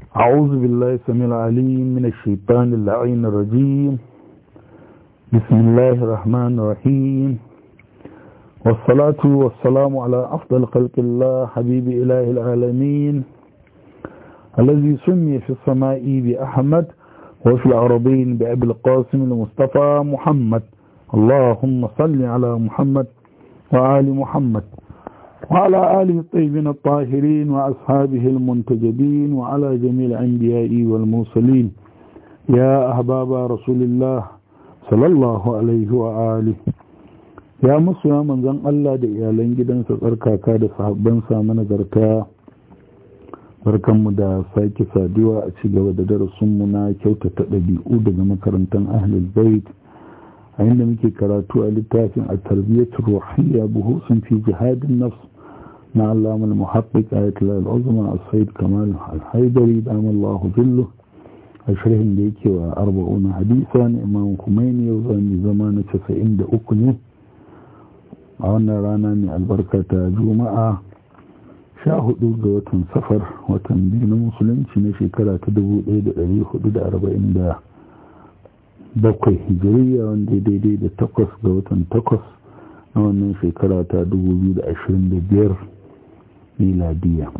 أعوذ بالله السميع العليم من الشيطان اللعين الرجيم بسم الله الرحمن الرحيم والصلاة والسلام على أفضل خلق الله حبيب إله العالمين الذي سمي في السماء بأحمد وفي الأرضين بأبي القاسم المصطفى محمد اللهم صل على محمد وآل محمد وعلى آله الطيبين الطاهرين وأصحابه المنتجبين وعلى جميع الأنبياء والمرسلين يا أحباب رسول الله صلى الله عليه وآله ya musu ya manzan Allah da iyalan gidansa tsarkaka da sahabbansa mana garka barkanmu da sake saduwa a ci gaba da darasinmu na kyautata ɗabi'u daga makarantar ahlul bait a inda muke karatu a littafin a tarbiyyatul ruhiyya buhusun fi jihadin nafs na allama al-muhaqqiq ayatul al-uzma as-sayyid kamal al-haidari da Allah billu a sharhin da yake wa arba'un hadisa na imam Khomeini yau zani zama na 93 ne a wannan rana mai albarka ta juma'a sha hudu ga watan safar watan biyu na musulunci na shekara ta 1447 hijiriya wanda ya daidai da takwas ga watan takwas na wannan shekara ta 2025 miladiya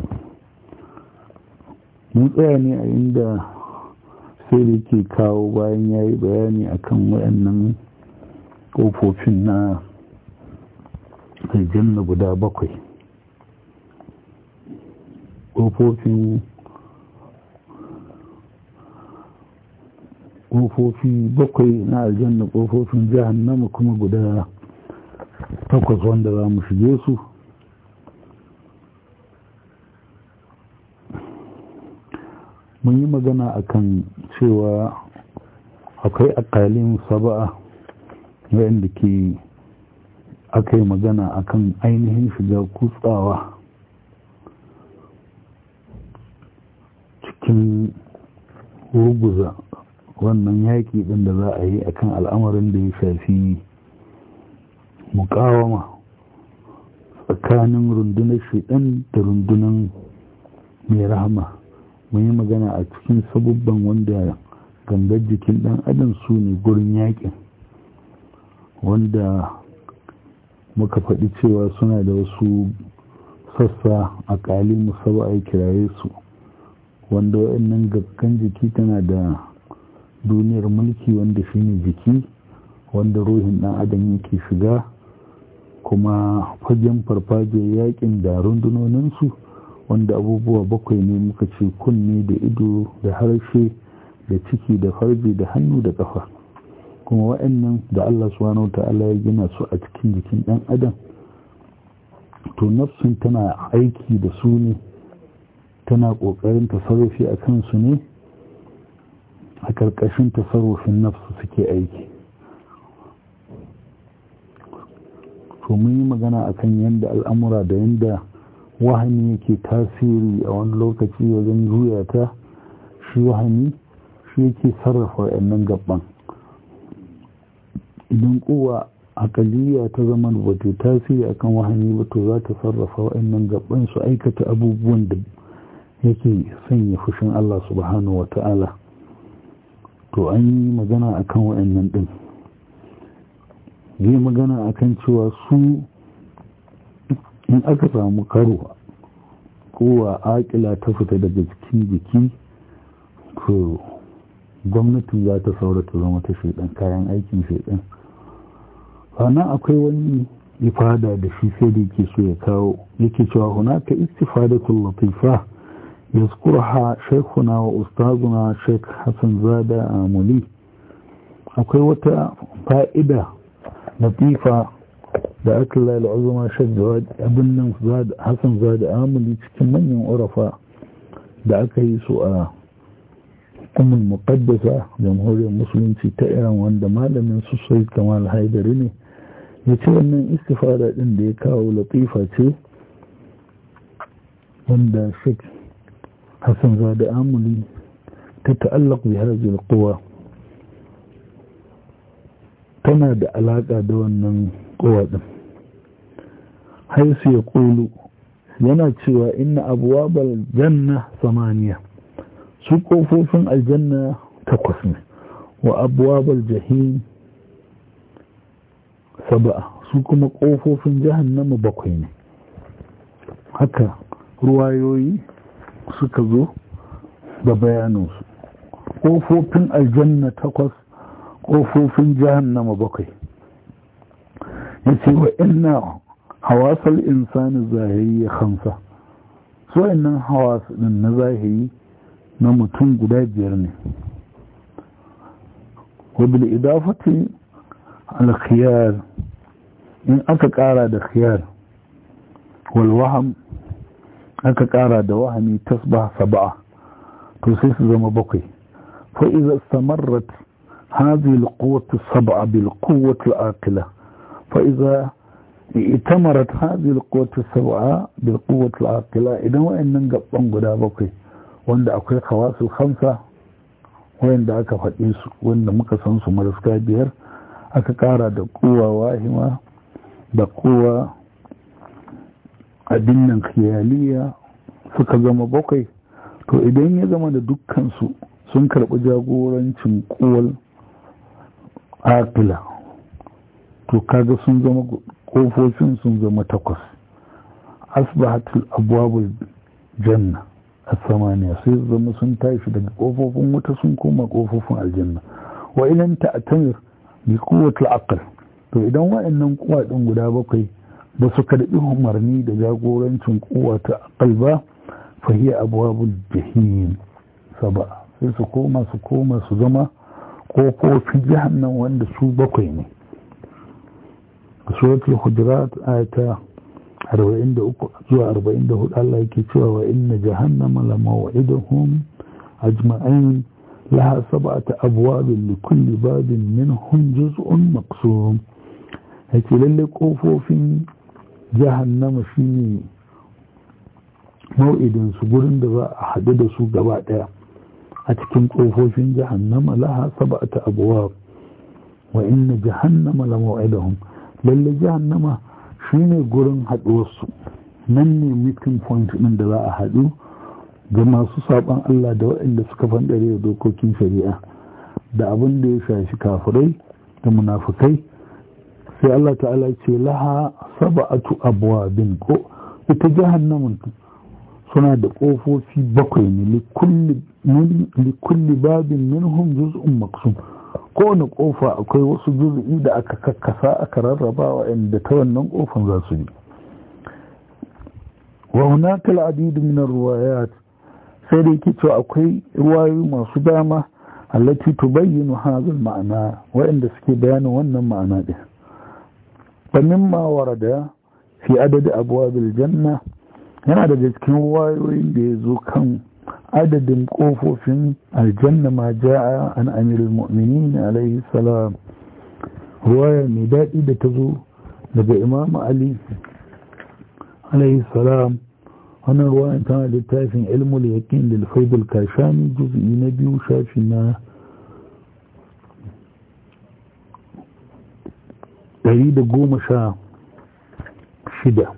mun tsaya ne a inda sai da ke kawo bayan ya yi bayani akan wayannan ƙofofin na aljanna guda bakwai ƙofofin ƙofofi bakwai na aljanna ƙofofin jahannama kuma guda takwas wanda za mu shige su mun yi magana akan cewa akwai akalin saba'a wayanda ke aka yi magana akan ainihin shiga kutsawa cikin ruguza wannan yaƙi ɗin da za a yi akan al'amarin da ya shafi mukawama tsakanin rundunar shiɗan da rundunar mai rahama mun yi magana a cikin sabubban wanda gangar jikin ɗan adam su ne gurin yaƙin wanda muka faɗi cewa suna da wasu sassa a ƙali musaba a kiraye su wanda waɗannan gaggan jiki tana da duniyar mulki wanda shine jiki wanda ruhin ɗan adam yake shiga kuma fagen farfajiyar yakin da rundunoninsu wanda abubuwa bakwai ne muka ce kunne da ido da harshe da ciki da farji da hannu da ƙafa kuma wa'annan da Allah subhanahu ta'ala ya gina su a cikin jikin ɗan adam to nafsun tana aiki da su ne tana ƙoƙarin tasarrufi a kansu ne a ƙarƙashin tasarrufin nafsu suke aiki to mun yi magana akan yadda al'amura da yadda wahani yake tasiri a wani lokaci wajen juya ta shi wahani shi yake sarrafa wa'annan gaban idan kowa akaliya ta zama ba ta tasiri akan wahani ba to za ta sarrafa wa'annan gaban su aikata abubuwan da yake sanya fushin Allah subhanahu wa ta'ala to an yi magana akan wa'annan din yi magana akan cewa su in aka samu karo kowa akila ta fita daga cikin jiki to gwamnatin za ta saura ta zama ta shaidan kayan aikin shaidan sannan akwai wani ifada da shi sai da yake so ya kawo yake cewa hunaka istifadatul latifa yazkurha shaykhuna wa ustazuna shaykh Hassan Zada Amuli akwai wata fa'ida latifa da aka lalata azuma shaykh Jawad abin nan Hassan Zada Amuli cikin manyan urafa da aka yi su a umul muqaddasa jamhuriyar musulunci ta iran wanda malamin su sai kamal haidari ne ya ce wannan istifada din da ya kawo latifa ce wanda sheikh hassan zada amuli ta ta'allaq bi hadhihi alquwa tana da alaka da wannan kowa din haisu ya kulu yana cewa inna abwabal janna samaniya su ƙofofin aljanna takwas ne wa abuwabal jahim saba'a su kuma ƙofofin jahannama bakwai ne haka ruwayoyi suka zo da bayaninsu ƙofofin aljanna takwas ƙofofin jahannama bakwai ya ce wa ina hawasar insani zahiri ya hamsa su wa'annan hawas ɗin na zahiri na mutum guda biyar ne wabil idafati al-khiyar in aka ƙara da khiyar walwaham aka ƙara da wahami tasbah saba'a to sai su zama bakwai fa iza istamarrat hadhihi al-quwwatu sab'a bil quwwati al-aqila fa iza itamarat hadhihi al-quwwatu sab'a bil quwwati al-aqila idan wayannan gaban guda bakwai wanda akwai khawasul khamsa wayanda aka faɗi su wanda muka san su maraska biyar aka ƙara da kuwa wahima da kuwa abin nan khiyaliya suka zama bakwai to idan ya zama da dukkansu sun karɓi jagorancin kuwal akila to kaga sun zama ƙofofin sun zama takwas asbahatul abwabul janna a samaniya sai zama sun tashi daga ƙofofin wuta sun koma ƙofofin aljanna wa ilan ta'tamir bi quwwatil aql to idan wa'annan kuwa din guda bakwai ba su karɓi umarni da jagorancin kuwa ta aqal ba fa hiya abwabul jahim saba sai su koma su koma su zama ƙofofin jahannam wanda su bakwai ne suratul hujurat ayata 43 zuwa 44 Allah yake cewa wa inna jahannama la maw'iduhum ajma'in laha sab'atu abwabin li kulli babin minhum juz'un maqsum yake lalle kofofin jahannama shine mau'idin su gurin da za a haɗu da su gaba ɗaya a cikin kofofin jahannama laha sab'atu abwab wa inna jahannama la maw'iduhum lalle jahannama shine gurin haɗuwarsu nan ne meeting point ɗin da za a haɗu ga masu saɓon Allah da waɗanda suka fanɗare da dokokin shari'a da abin da ya shafi kafirai da munafukai sai Allah ta'ala ce laha saba'atu abwabin ko ita jahannamin suna da ƙofofi bakwai ne likulli babin minhum juz'un maksum kowane ƙofa akwai wasu juz'i da aka kakkasa aka rarraba waɗanda ta wannan ƙofan za su bi wa hunaka al'adid min ar-riwayat sai da yake cewa akwai ruwayoyi masu dama allati tubayyinu hadha al-ma'na waɗanda suke bayanin wannan ma'ana din fa mimma warada fi adad abwab al-janna yana daga cikin ruwayoyin da ya zo kan adadin ƙofofin aljanna ma ja'a an amirul mu'minin alaihi salam ruwaya mai daɗi da ta zo daga imam ali alaihi salam wannan ruwayan tana littafin ilmul yaqin lil faidul kashani juz'i na biyu shafi na ɗari da goma sha shida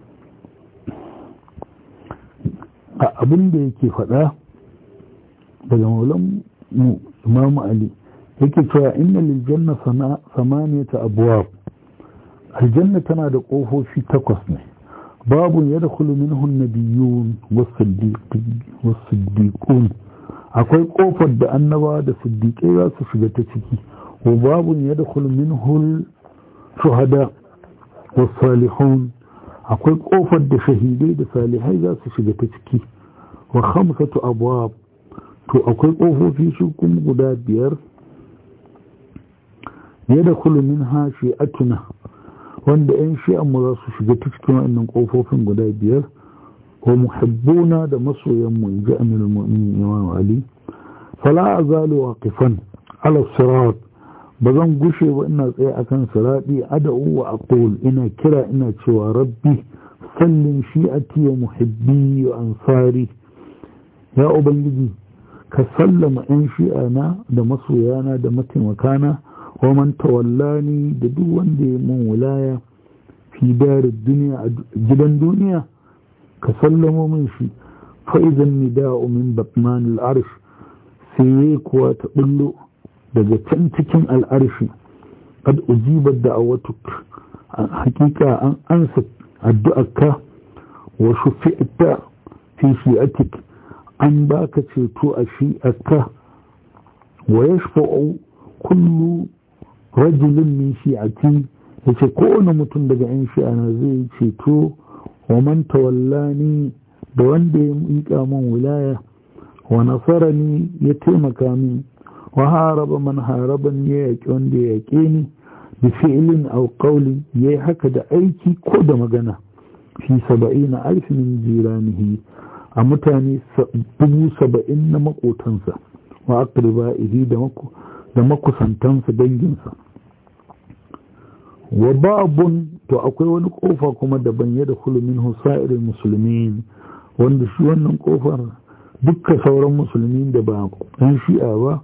a abin da yake faɗa daga maulan mu imamu ali yake cewa inna lil janna samaniyata abwab aljanna tana da ƙofofi takwas ne babu yadkhulu minhu an-nabiyyun was-siddiqun akwai ƙofar da annaba da siddiƙai za su shiga ta ciki wa babu yadkhulu minhu shuhada was-salihun akwai ƙofar da shahidai da salihai za su shiga ta ciki wa khamsatu abwab to akwai ƙofofi shi kuma guda biyar yadkhulu minha shi'atuna wanda 'yan shi'anmu za su shiga ta cikin wannan ƙofofin guda biyar wa muhibbuna da masoyanmu in ji amir mu'minin imam ali fala azalu waqifan ala sirat ba zan gushe ba ina tsaye akan sirati ad'u wa aqul ina kira ina cewa rabbi sallim shi'ati wa muhibbi wa ansari ya ubangiji ka sallama 'yan shi'ana da masoyana da mataimakana wa man tawallani da duk wanda ya mun wilaya fi darin duniya a gidan duniya ka sallamo min shi fa'izan nida'u min batman al'arsh sai kuwa ta bullo daga can cikin al'arshi kad ujibar da a wata hakika an ansa addu'arka wa shufi'ta fi shi'atik an baka ceto a shi'arka wa yashfa'u kullu rajulin min shi'ati yace kowane mutum daga yan shi'ana zai ceto wa man tawallani da wanda ya miƙa min wilaya wa nasarani ya taimaka min wa haraba man haraban ya yaƙi wanda ya yaƙe ni bi fi'lin aw qawlin yayi haka da aiki ko da magana fi saba'ina alf min jiranihi a mutane dubu saba'in na makotansa wa aqribaihi da mako da makusantansa danginsa wa babun to akwai wani kofa kuma daban ya da min husairin musulmin wanda shi wannan kofar dukkan sauran musulmi da ba ɗan shi'a ba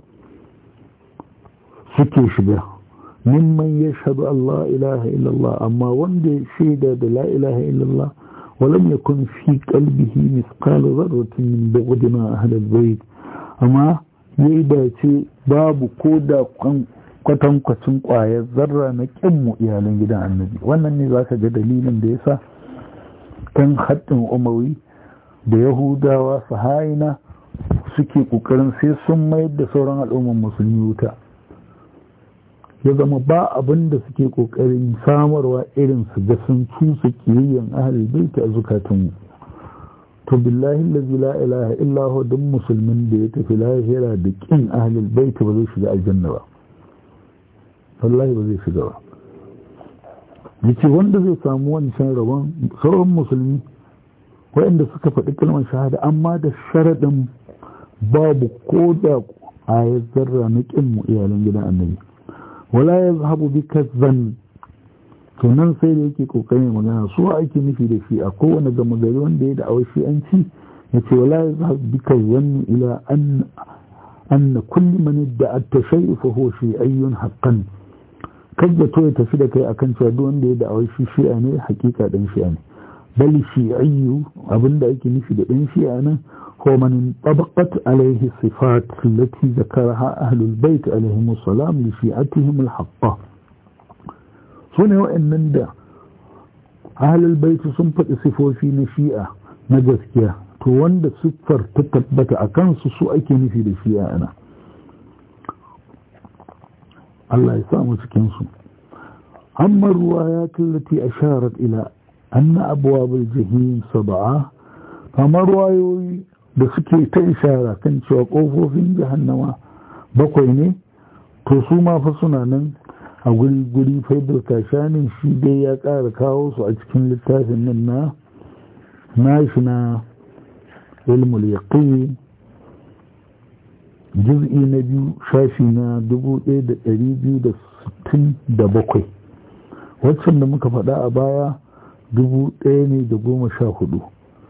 suke shiga mimman ya shaɗu Allah ilaha illallah amma wanda ya shaida da la ilaha illallah walam yakun fi qalbihi misqalu dharratin min bughd ma ahli al-bayt amma yayi dace babu ko da kwatankwacin ƙwayar zarra na ƙinmu iyalan gidan annabi wannan ne za ka ga dalilin da ya sa kan haɗin umawi da yahudawa sahaina suke ƙoƙarin sai sun mayar da sauran al'ummar musulmi wuta ya zama ba abin da suke ƙoƙarin samarwa irin su ga sun cusa kiyayyen ahalul baiti a zukatunmu to billahi allazi la ilaha illa hu duk musulmin da ya tafi lahira da kin ahalul baiti ba zai shiga aljanna ba wallahi ba zai shiga ba yace wanda zai samu wancan rabon sauran musulmi waɗanda suka faɗi kalmar shahada amma da sharaɗin babu ko da ayat zarra na ƙin mu iyalan gidan annabi wala ya zahabu bi kazzan to nan sai da yake kokarin magana su ake nufi da shi a kowane gama gari wanda ya da shi an ci ya ce wala ya zahabu bi kazzan ila an أن كل من ادعى التشيء فهو شيعي حقا كذا تو tafi da kai akan cewa duk wanda ya da'awar shi shi'a ne hakika dan shi'a ne bal shi'ayyu abinda ake nufi da dan shi'a nan هو من طبقت عليه الصفات التي ذكرها أهل البيت عليهم السلام لشيعتهم الحقة سنة وإن دا أهل البيت سنفت صفو في نشيئة نجسكيا to wanda siffar ta tabbata a kansu su ake nufi da shi ana Allah ya samu cikinsu amma ruwa ya tallati a sharar ila anna abuwa jahim saba'a kamar ruwayoyi da suke ta ishara kan cewa ƙofofin jahannama bakwai ne to su ma fa suna nan a guri-guri faidar kashanin shi dai ya ƙara kawo su a cikin littafin nan na nashi na ilmul yaqin juz'i na biyu shafi na 1267 waccan da muka faɗa a baya dubu ɗaya ne da goma sha hudu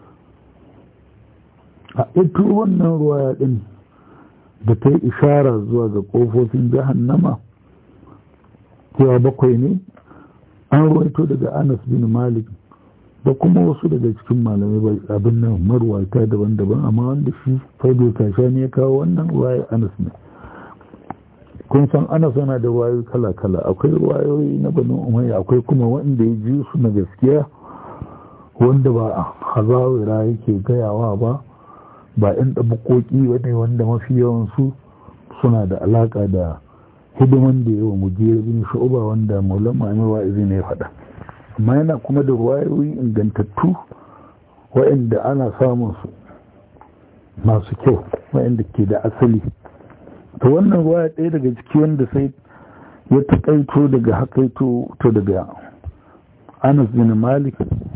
a ito wannan ruwaya ɗin da ta yi ishara zuwa ga ƙofofin jahannama cewa bakwai ne an ruwaito daga anas bin malik da kuma wasu daga cikin malamai abin nan marwata daban-daban amma wanda shi faido ne ya kawo wannan ruwaya anas ne kun san anas yana da wayoyi kala-kala akwai wayoyi na banu umayya akwai kuma wanda ya ji su na gaskiya wanda ba a hazawira yake gayawa ba ba yan ɗabuƙoƙi ba ne wanda mafi yawansu suna da alaƙa da hidiman da yawa mujiyar bin shu'uba wanda maulan ma'amir wa'izi ne ya faɗa amma yana kuma da ruwayoyi ingantattu waɗanda ana samun su masu kyau waɗanda ke da asali ta wannan ruwaya ɗaya daga ciki wanda sai ya taƙaito daga hakaito to daga anas bin malik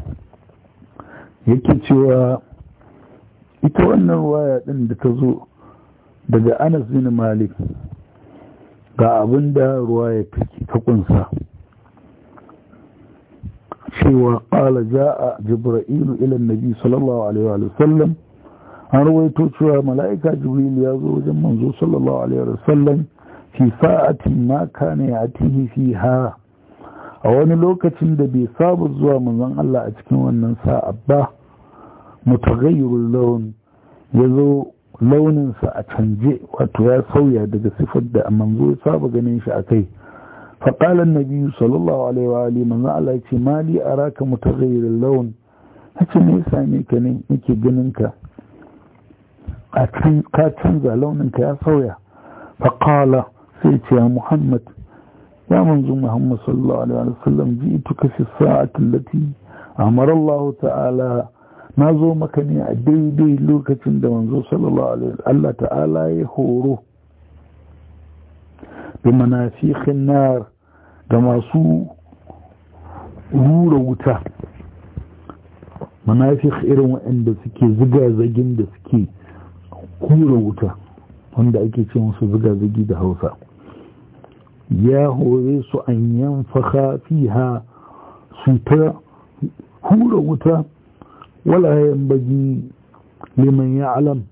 yake cewa ita wannan ruwaya ɗin da ta zo daga anas bin malik ga abin da ruwaya ta kunsa cewa ƙala ja'a jibra'ilu ilan nabi sallallahu alaihi wa sallam an rawaito cewa mala'ika jibril ya zo wajen manzo sallallahu alaihi wa sallam fi sa'atin ma kana ya'tihi fiha a wani lokacin da bai saba zuwa manzon Allah a cikin wannan sa'a ba mutaghayyirul lawn ya zo launinsa a canje wato ya sauya daga sifar da manzo ya saba ganin shi a kai faƙalar nabi sallallahu alaihi wa alihi manzo Allah ya ce mali araka mutaghayyirin laun hace me yasa ne ka ne nake ganin ka a can ka canza launin ka ya sauya faƙala sai ce ya muhammad ya manzo muhammad sallallahu alaihi wa sallam ji'tuka fi sa'ati allati amara Allah ta'ala na zo maka ne a daidai lokacin da manzo sallallahu alaihi Allah ta'ala ya horo da manafikin nar da masu rura wuta manafik irin waɗanda suke ziga-zagin da suke hura wuta wanda ake ce musu ziga-zagi da hausa ya hore su an yanfaka fiha su ta hura wuta wala yambagi liman ya alam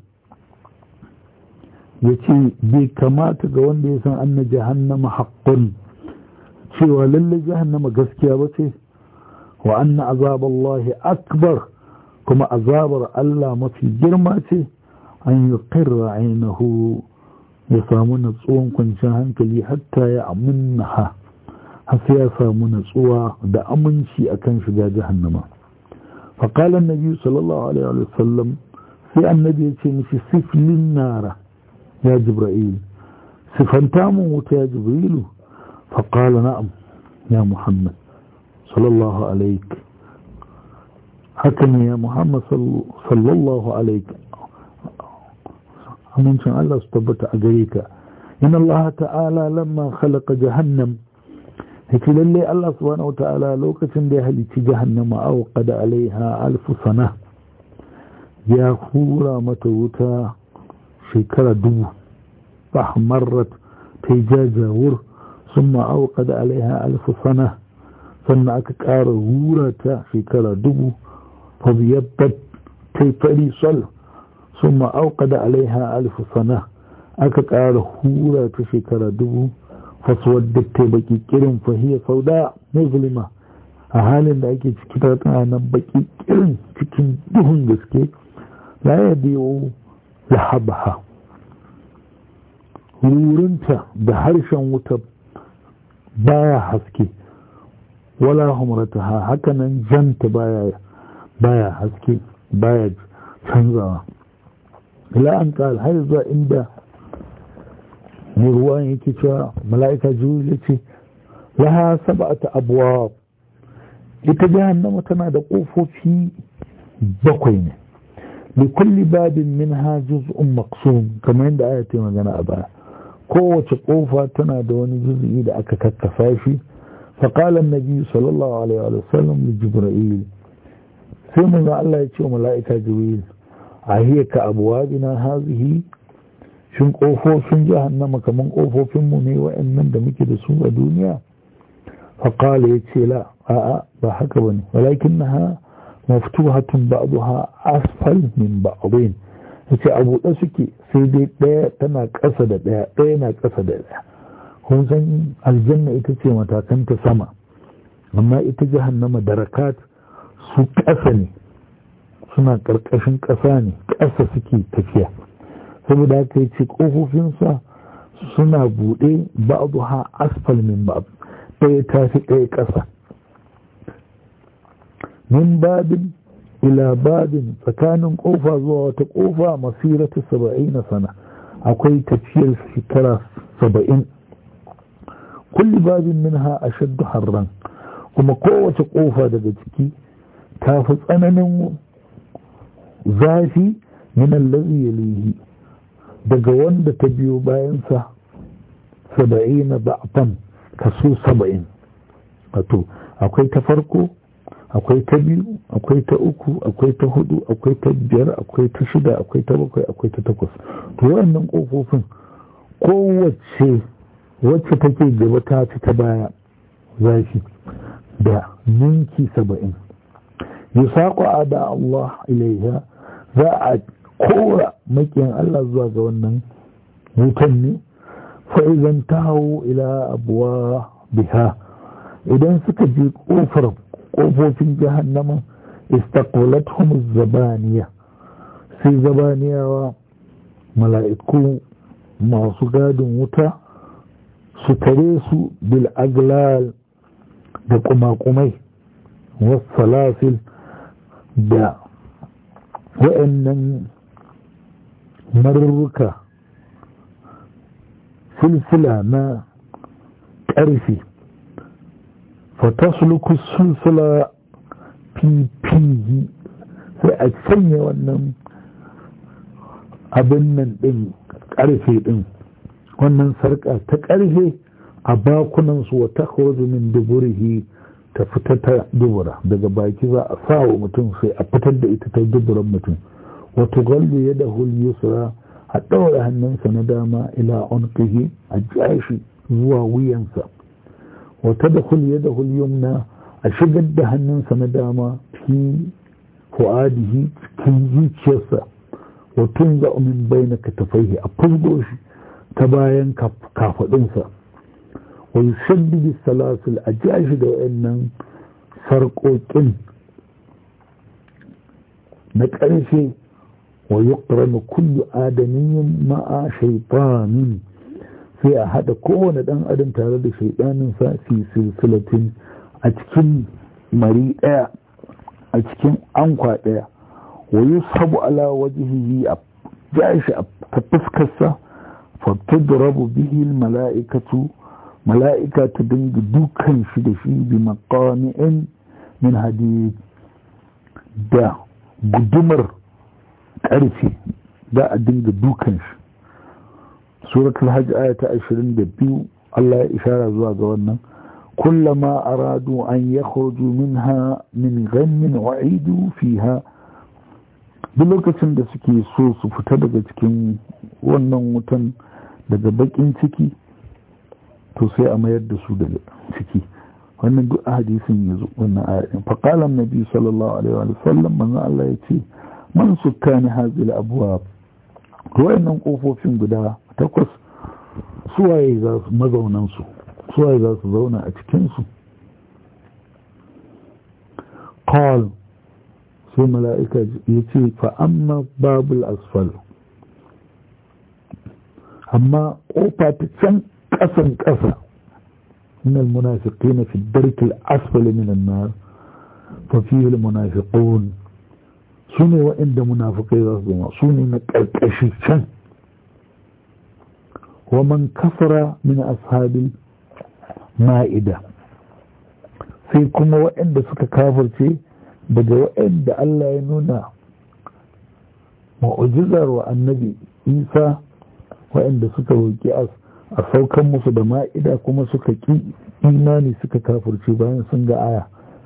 ya ce bai kamata ga wanda ya san anna jahannama haƙƙun cewa lalle jahannama gaskiya ba ce wa anna azaballahi akbar kuma azabar Allah mafi girma ce an yi ƙirra ainihu ya samu natsuwan kwanciyar hankali hatta ya amunnaha har sai ya samu natsuwa da aminci akan shiga jahannama فقال النبي صلى الله عليه وسلم في النبي يتشي سف للنار يا جبرائيل سفنتام يا جبريل فقال نعم يا محمد صلى الله عليك حكم يا محمد صلى الله عليك أمن شاء الله استبت أجريك إن الله تعالى لما خلق جهنم yake lalle Allah subhanahu ta'ala lokacin da ya halicci jahannama aw qada alaiha alf sana ya hura mata wuta shekara dubu fahmarrat ta jajawur summa aw qada alaiha alf sana sannan aka ƙara hura ta shekara dubu fa biyabbat ta fari sol summa aw qada alaiha alf sana aka ƙara hura ta shekara dubu fasuwar da ta baki kirin fahiyar sauda musulma a halin da ake ciki ta tana nan baki kirin cikin duhun gaske la ya biyo lahabaha wurinta da harshen wuta baya haske wala humrataha hakanan janta baya baya haske baya canzawa ila an kal har zuwa inda mai ruwan yake cewa mala'ika jibril ya ce laha sab'ata abwab ita jahannama tana da ƙofofi bakwai ne li kulli babin minha juz'un maqsum kamar yadda aya ta magana a baya kowace ƙofa tana da wani juz'i da aka kakkafa shi فقال النبي صلى الله عليه وسلم لجبرائيل sai manzo Allah ya ce wa mala'ika Jibril a hiya ka abwabina hazihi shin kofofin jahannama kaman kofofin mu ne wa'annan da muke da su a duniya fa qala yace la a'a ba haka bane walakinnaha maftuhatun ba'daha asfal min ba'dhin yace abu da suke sai dai daya tana ƙasa da daya daya na ƙasa da daya kun san aljanna ita ce matakanta sama amma ita jahannama darakat su ƙasa ne suna ƙarƙashin ƙasa ne ƙasa suke tafiya saboda haka ce ƙofofinsa suna buɗe ba'adu ha asfal min ba'ad ɗaya ta fi ɗaya ƙasa min babin ila babin tsakanin ƙofa zuwa wata ƙofa masiratu saba'in na sana akwai tafiyar shekara saba'in kulli babin minha ashaddu harran kuma kowace ƙofa daga ciki ta fi tsananin zafi min allazi yalihi daga wanda ta biyo bayansa saba'ina ba'fan kaso saba'in wato akwai ta farko akwai ta biyu akwai ta uku akwai ta hudu akwai ta biyar akwai ta shida akwai ta bakwai akwai ta takwas to waɗannan ƙofofin kowace wacce take gaba ta fi ta baya zafi da ninki saba'in yusaƙo a da Allah ilaiha za a kora makiyan Allah zuwa ga wannan wutan ne fa'izan ta hau ila abuwa biha idan suka je ƙofar ƙofofin jahannama istaqbalathum zabaniya sai zabaniyawa mala'iku masu gadin wuta su tare su bil aglal da kumakumai wasalasil da wa'annan marurruka silsila na ƙarfi fatasluku silsila fifihi sai a sanya wannan abin nan ɗin ƙarfe ɗin wannan sarƙa ta ƙarfe a bakunansu wa ta min duburihi ta fita ta dubura daga baki za a sa wa mutum sai a fitar da ita ta duburan mutum wato gallu ya da yusra a ɗaura hannunsa na dama ila unqihi a jashi zuwa wuyansa wata da ya da yumna a shigar da hannunsa na dama fi fu'adihi cikin zuciyarsa watun za min bayna katafaihi a fusgo shi ta bayan kafaɗinsa wa yushaddidu salasul a jashi da wayannan sarƙoƙin na ƙarshe wa yuqranu kullu adamiyyin ma'a shaytanin sai a haɗa kowane ɗan adam tare da shaiɗanin sa fi silsilatin a cikin mari ɗaya a cikin ankwa ɗaya wa yushabu ala wajhihi a jashi a ta fuskarsa fa tudrabu bihi mala'ikatu mala'ika ta dinga dukan shi da shi bi maqami'in min hadid da gudumar ƙarfe da a dinga dukan shi suratul hajj aya ta 22 Allah ya ishara zuwa ga wannan kullama aradu an yakhruju minha min ghammin wa'idu fiha duk lokacin da suke so su fita daga cikin wannan wutan daga bakin ciki to sai a mayar da su daga ciki wannan duk a hadisin yazo wannan ayatin fa qala annabi sallallahu alaihi wa sallam manzo Allah ya ce man sukkani hazil abwab wayannan kofofin guda takwas suwaye za su mazaunan su suwaye za su zauna a cikin su qal sai mala'ika ya ce fa amma babul asfal amma kofa ta can ƙasan ƙasa من المنافقين في الدرك الأسفل من النار ففيه المنافقون سنة وإن منافقين رضوما سنة نكالكشي شن ومن كفر من أصحاب المائدة sai kuma waɗanda suka kafirce daga waɗanda Allah ya nuna ma'ujizar wa annabi isa waɗanda suka roƙi as a saukan musu da ma'ida kuma suka ƙi imani suka kafirce bayan sun ga aya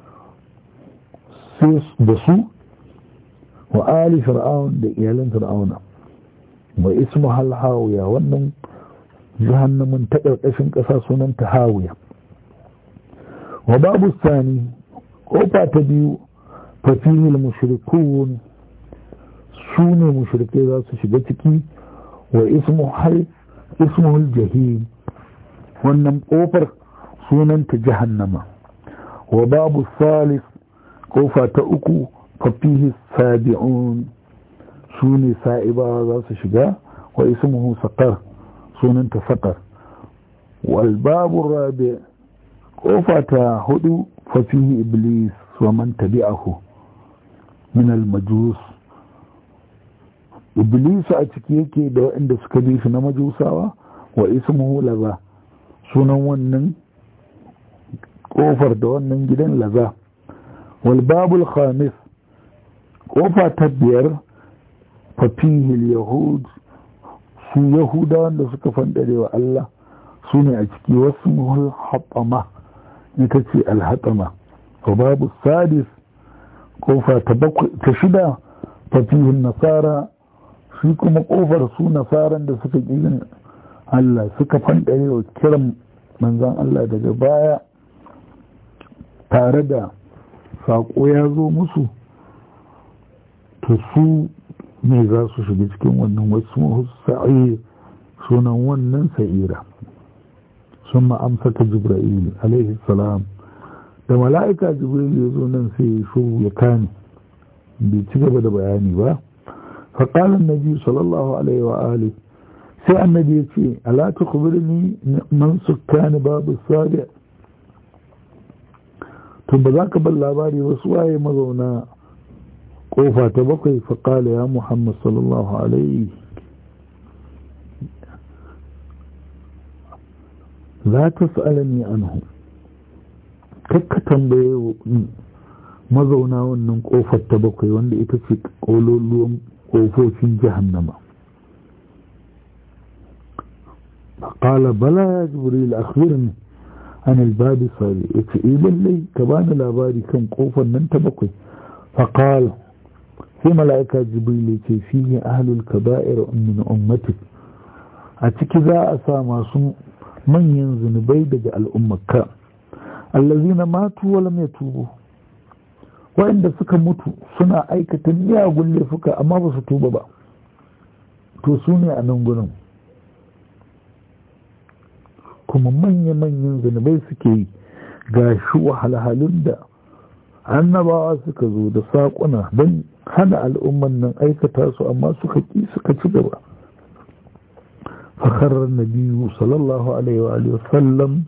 da su wa ali fir'aun da iyalan fir'auna wa ismu hal hawiya wannan jahannamin ta ƙarƙashin ƙasa sunan ta hawiya wa babu sani ƙofa ta biyu fafihil mushrikun su ne mushrikai za su shiga ciki wa ismu hal ismuhul jahim wannan kofar sunanta jahannama wa babu salis kofa ta uku fafihi sabi'un su ne sa'ibawa za su shiga wa ismuhu saqar sunanta saqar wal babu rabi kofa ta hudu fafihi iblis wa man tabi'ahu min al majus iblisu a ciki yake da waɗanda suka bi shi na majusawa wa ismuhu laza sunan wannan kofar da wannan gidan laza wal babul khamis kofa ta biyar fafihil yahud su yahuda wanda suka fandare wa Allah su ne a ciki wasu muhul haɓama ita ce alhaɗama wa babu sadis kofa ta shida fafihin nasara shi kuma kofar su nasaran da suka ƙirin Allah suka fanɗare wa kiran manzan Allah daga baya tare da saƙo ya zo musu to su ne za su shiga cikin wannan wasu sa'ir sunan wannan sa'ira sun ma'amsa ta jibra'il alaihi salam da mala'ika jibril ya zo nan sai ya shuru ya kane bai ci gaba da bayani ba فقال النبي صلى الله عليه وآله sai annabi ya ce ala ta kubirni man sukkani babu sabi to ba za ka bar labari wasu waye mazauna kofa ta bakwai faƙala ya muhammad sallallahu alaihi la ta sa'alani anhu kakka tambaye mazauna wannan kofar ta bakwai wanda ita ce ƙololuwan ƙofofin jahannama قال بلى يا جبريل أخبرني عن الباب الصالح يتعيب لي كبان الأباري كم قوفا ننتبقي فقال في ملائكة جبريل فيه أهل الكبائر من أمتك أتك ذا أسامى من ينزل بيدج الأمة الذين ماتوا ولم يتوبوا وعند سكا متوا سنا أيكة يا أقول لي فكا أما بسطوبة با توسوني أنهم kuma manya-manyan zunubai suke yi ga shi wahalhalun da annabawa suka zo da saƙuna don hana al'umman nan aikata su amma suka ƙi suka ci gaba fakarar nabiyu sallallahu alaihi wa sallam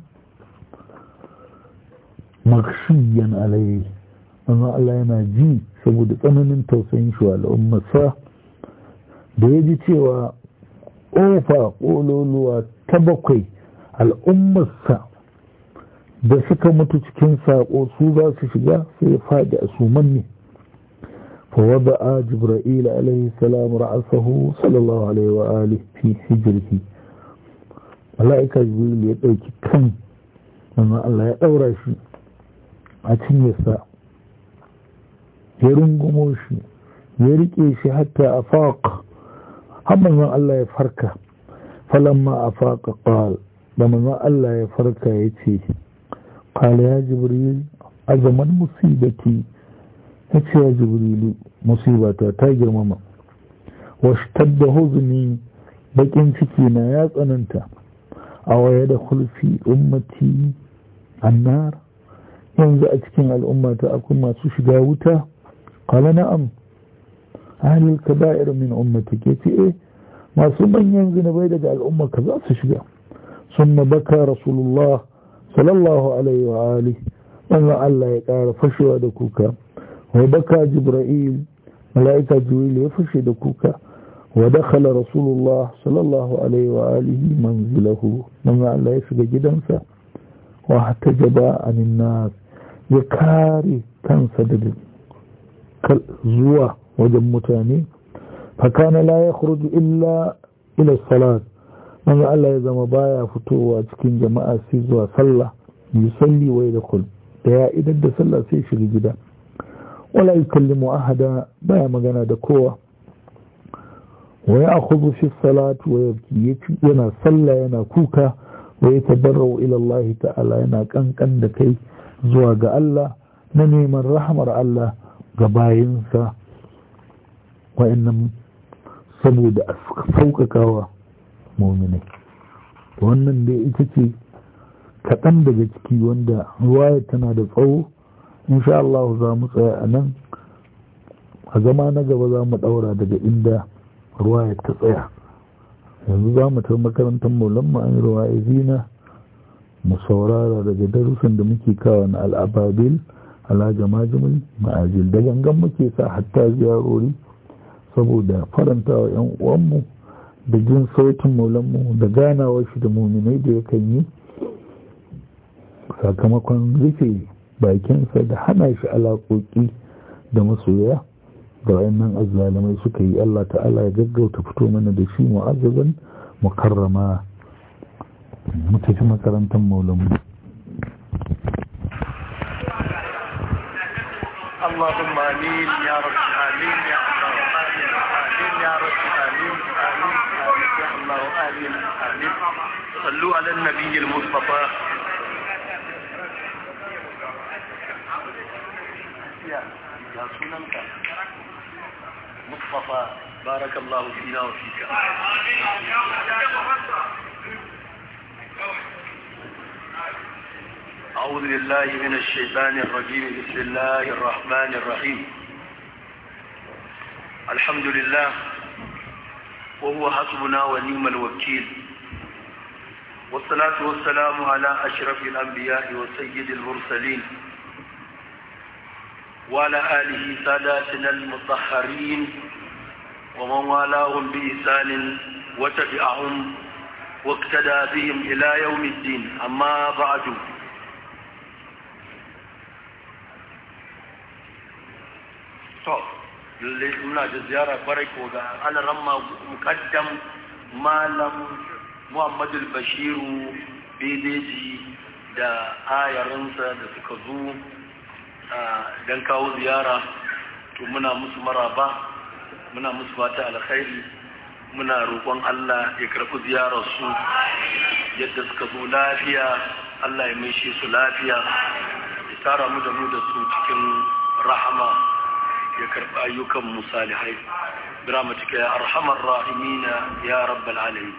makshiyan alaihi amma Allah yana ji saboda tsananin tausayin shi wa al'ummarsa da ya ji cewa ƙofa ƙololuwa ta bakwai al'ummarsa da suka mutu cikin saƙo su za su shiga sai ya faɗi a suman ne فوضع جبرائيل عليه السلام رأسه صلى الله عليه وآله في حجره ملائكة جبريل يدعوك كم أما الله يدورا شي أتن يسا يرنقمو شي يرقي شي حتى أفاق هم الله يفرك فلما أفاق قال لما الله يفرك يتي قال يا جبريل أزمن مصيبتي ya ce ya jibrilu musibata ta girmama wasu da huzuni bakin ciki na ya tsananta a waye da kulfi ummati annar yanzu a cikin al'ummata akwai masu shiga wuta kala na'am ahalil kaba'ir min ummati ke ce eh masu manyan zunubai daga al'umma ka za su shiga sun baka rasulullah sallallahu alaihi wa alihi wannan Allah ya ƙara fashewa da kuka وبكى جبرائيل ملائكة جبريل يفشي دكوكا ودخل رسول الله صلى الله عليه وآله منزله من الله يشغى جدنسا واحتجب عن الناس يكاري كان سدد زوا وجمتاني فكان لا يخرج إلا إلى الصلاة من الله يزم بايا فتوى تكين جماعة سيزوا صلى يصلي ويدخل يا إذا صلى سيشغى جدا ولا يكلم أحدا بيا مغانا دكوة ويأخذ في الصلاة ويبكي ينا صلى ينا كوكا ويتبرع إلى الله تعالى ينا كان كان دكي زواج الله نني من رحمة الله gabayinsa wa'annan saboda sauƙaƙawa muminai wannan dai ita ce kaɗan daga ciki wanda ruwaya tana da tsawo insha Allah za mu tsaya a nan a zama na gaba za mu ɗaura daga inda ruwaya ta tsaya yanzu za mu tafi makarantar maulan mu an yi ruwaya zina mu saurara daga darussan da muke kawo na al'ababil ala jamajimul ma'ajil da gangan muke sa hatta ziyarori saboda faranta wa 'yan uwanmu da jin sautin maulanmu da ganawar shi da muminai da yakan yi sakamakon rufe bakinsa da hana shi alaƙoƙi da masoya da wayannan azzalamai suka yi Allah ta'ala ya gaggauta fito mana da shi mu'azzazan mukarrama mu tafi makarantar maulamu اللهم امين يا رب امين يا الله امين امين يا رب امين امين امين يا الله امين امين صلوا على النبي المصطفى يا يا سننك مصطفى بارك الله فينا وفيك أعوذ بالله من الشيطان الرجيم بسم الله الرحمن الرحيم الحمد لله وهو حسبنا ونعم الوكيل والصلاة والسلام على أشرف الأنبياء وسيد المرسلين وعلى آله ساداتنا المطهرين ومن والاهم بإحسان وتبعهم واقتدى بهم إلى يوم الدين أما بعد to lalle muna da ziyara barai ko ga alaramma mukaddam malam muhammadu bashiru bedeji da ayarinsa da suka zo don kawo ziyara to muna musu maraba muna musu fata alkhairi muna roƙon Allah ya karɓi ziyararsu yadda suka zo lafiya Allah ya maishe su lafiya ya tara mu da mu da su cikin rahama ya karɓi ayyukan musalihai biramatika ya arhamar rahimina ya rabbal alamin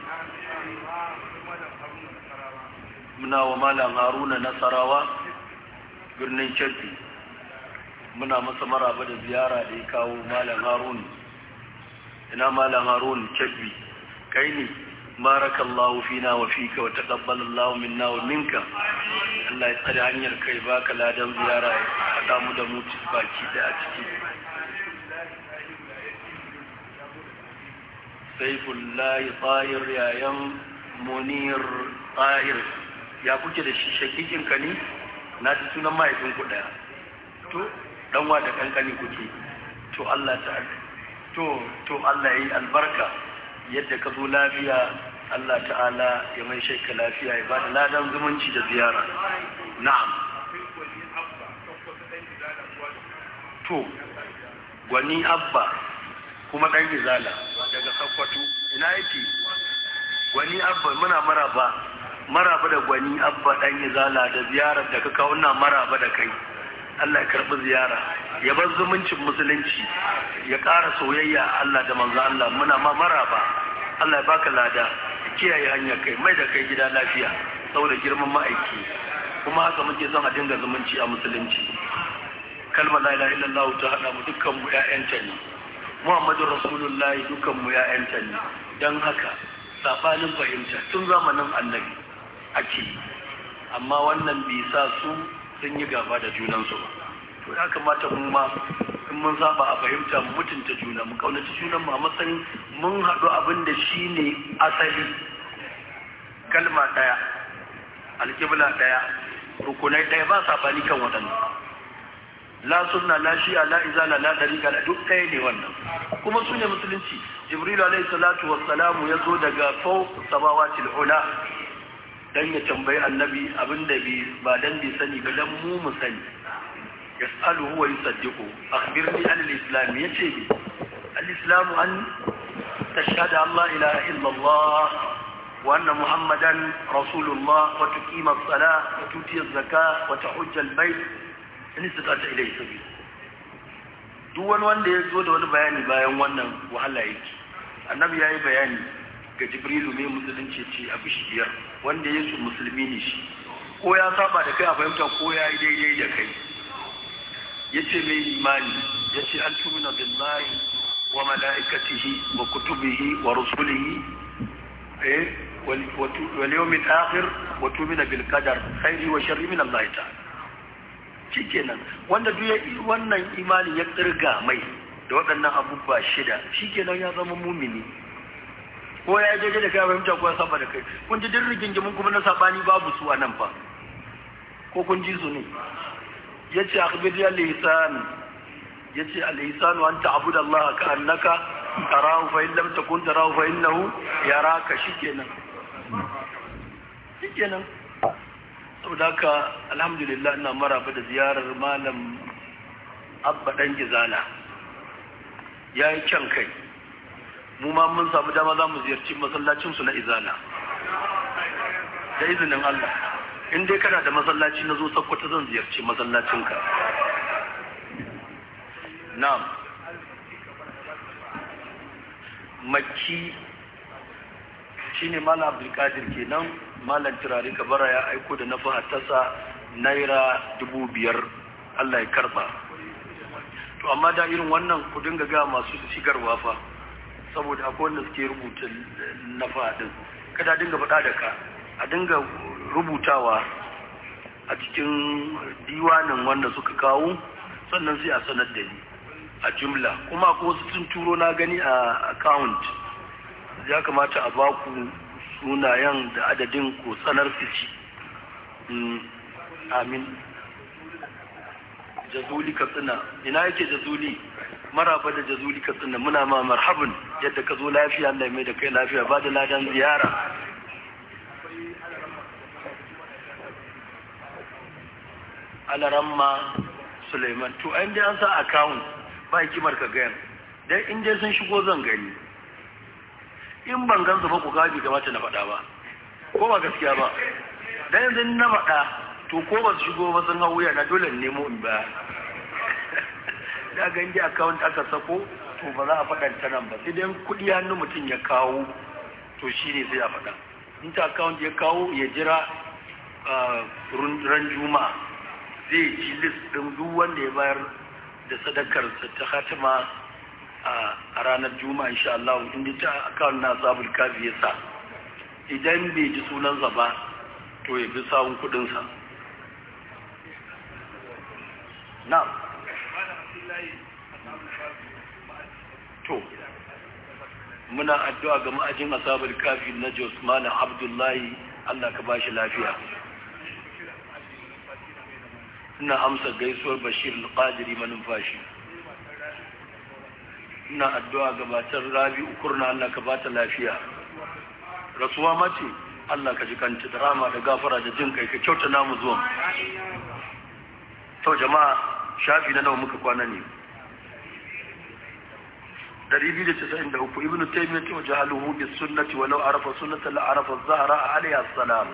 muna wa malam haruna nasarawa birnin kirki muna masa maraba da ziyara da ya kawo malam harun ina malam harun kirki kai ne barakallahu fina wa fika wa taqabbalallahu minna wa minka Allah ya tsare hanyar kai baka ladan ziyara ya haɗa mu da mu baki da a ciki saifullahi tsayir yayan munir tsayir ya kuke da shi shakikin ka ne na ji sunan mahaifin ku daya to danwa da kankani kuke to Allah ta to to Allah yi albarka yadda ka zo lafiya Allah ta'ala ya mai shaika lafiya ya ba da ladan zumunci da ziyara na'am to gwani abba kuma dan izala daga sakkwato ina yake gwani abba muna maraba maraba da gwani abba dan izala da ziyarar da ka kawo na maraba da kai Allah ya karbi ziyara ya bar zumuncin musulunci ya ƙara soyayya Allah da manzo Allah muna ma maraba Allah ya baka lada kiyaye hanyar kai mai da kai gida lafiya saboda girman ma'aiki kuma haka muke son a dinga zumunci a musulunci kalmar la ilaha illallah ta hada mu dukkan mu ƴaƴanta ne Muhammadu Rasulullahi dukkan mu ƴaƴanta ne dan haka sabanin fahimta tun zamanin annabi ake amma wannan bai sa su sun yi gaba da junansu ba to ya kamata mu ma in mun saba a fahimta mu mutunta juna mu kaunaci junan mu a matsayin mun haɗu abin da shi ne asali kalma ɗaya alƙibla ɗaya rukunai ɗaya ba sabani kan waɗannan la sunna la shi'a la izala la dariqa la duk ɗaya ne wannan kuma su ne musulunci jibril alayhi salatu wassalamu ya zo daga fawq samawati ula dan ya tambayi annabi abinda bi ba dan bi sani ba dan mu mu sani yas'aluhu wa yusaddiqu akhbirni an al-islam yace bi al-islam an tashhadu an la ilaha illa Allah wa anna muhammadan rasulullah wa tuqima as-salah wa tuti az-zakah wa tahujja al-bayt in istata ilayhi sabil duk wani wanda ya zo da wani bayani bayan wannan wahala yake annabi yayi bayani ga jibrilu mai musulunci ce a bishi biyar wanda yesu musulmi ne shi ko ya saba da kai a fahimta ko ya yi daidai da kai ya ce mai imani ya ce an tumina billahi wa mala'ikatihi wa kutubihi wa rusulihi eh wal yawmil akhir wa tumina bil qadar khairi wa sharri min Allah ta'ala shikenan wanda duk ya wannan imani ya kirga mai da waɗannan abubuwa shida shikenan ya zama mumini ko ya je da kai fahimta ko ya saba da kai kun ji dirrin gingimin kuma na sabani babu su a nan fa ko kun ji su ne yace akhbir ya lisan yace al ihsanu an ta'budu Allah ka annaka tarahu fa in lam takun tarahu fa innahu yaraka shikenan shikenan saboda haka alhamdulillah ina maraba da ziyarar malam abba dan gizala yayi kyan kai mu ma mun samu dama za mu ziyarci masallacinsu na izala da izinin Allah in dai kana da masallaci na zo sakkwata zan ziyarci masallacinka na'am makki shine malam abdulkadir kenan malam turare kabara ya aiko da na fahatasa naira dubu biyar Allah ya karba to amma da irin wannan ku dinga ga masu shigarwa fa saboda akwai wanda suke rubuta na faɗin kada a dinga faɗa da ka a dinga rubutawa a cikin diwanin wanda suka kawo sannan sai a sanar da ni a jumla kuma ko wasu sun turo na gani a account ya kamata a baku sunayen da adadin ko sanar fici amin jazuli katsina ina yake jazuli maraba da jazuli katsina muna ma marhabin yadda ka zo lafiya Allah mai da kai lafiya ba da ladan ziyara alaramma suleiman to an dai an sa account ba hikimar ka gayan dan in dai sun shigo zan gani in ban gansu ba ku gabi kamata na faɗa ba ko ba gaskiya ba dan yanzu na faɗa to ko ba su shigo ba sun hau wuya na dole nemo in ba da ganji account aka sako to ba za a faɗa ta nan ba sai dai kuɗi hannu mutum ya kawo to shi ne sai a faɗa in ta account ya kawo ya jira ran juma'a zai ci list ɗin duk wanda ya bayar da sadakarsa ta hatima a ranar juma'a insha Allah inda ta account na sabul kafi ya sa idan bai ji sunansa ba to ya bi sawun kuɗinsa na to muna addu'a ga ma'ajin asabar kafi na jos malam abdullahi allah ka bashi lafiya ina amsa gaisuwar bashir al-qadiri manumfashi ina addu'a ga matar rabi ukurna allah ka bata lafiya rasuwa mace allah ka ji kanta da rama da gafara da jin kai ka kyauta namu zuwan to jama'a shafi na nawa muka kwana ne 293 ibn taymiyyah wa jahaluhu bis sunnati walau arafa sunnata la arafa az-zahra alayha as-salam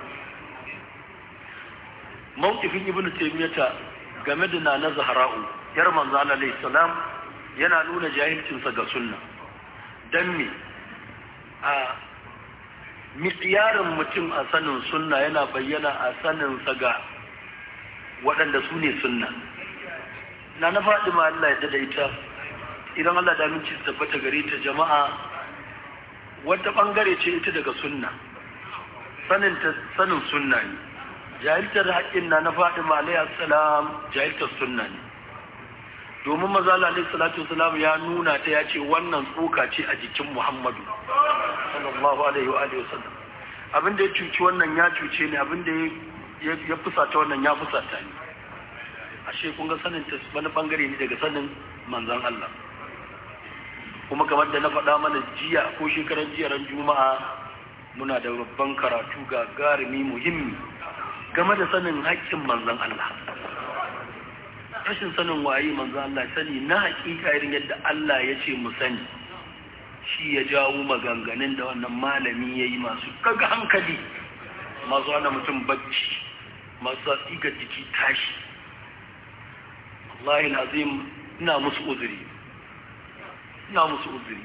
mawqifin ibn taymiyyah game da nana zahra'u yar manzo alayhi salam yana nuna jahilcin sa ga sunna dan me a miqyarin mutum a sanin sunna yana bayyana a sanin sa ga waɗanda su ne sunna na na faɗi ma Allah ya da ita idan Allah da minci tabbata gare ta jama'a wata ɓangare ce ita daga sunna sanin ta sanin sunna ne jahiltar haƙƙin na na faɗi ma alayhi salam jahiltar sunna ne domin maza alayhi salatu wasalam ya nuna ta ya ce wannan tsoka ce a jikin Muhammadu sallallahu alaihi wa alihi wasallam abin da ya cuci wannan ya cuce ne abin da ya fusata wannan ya fusata ne ashe kun ga sanin ta wani bangare ne daga sanin manzan Allah kuma kamar da na faɗa mana jiya ko shekaran jiya ran juma'a muna da babban karatu ga garimi muhimmi game da sanin haƙƙin manzan Allah rashin sanin waye manzan Allah sani na haƙiƙa irin yadda Allah ya ce mu sani shi ya jawo maganganun da wannan malami ya yi masu kaga hankali masu hana mutum bacci masu tsiga jiki tashi wallahi azim ina musu uzuri ina musu uzuri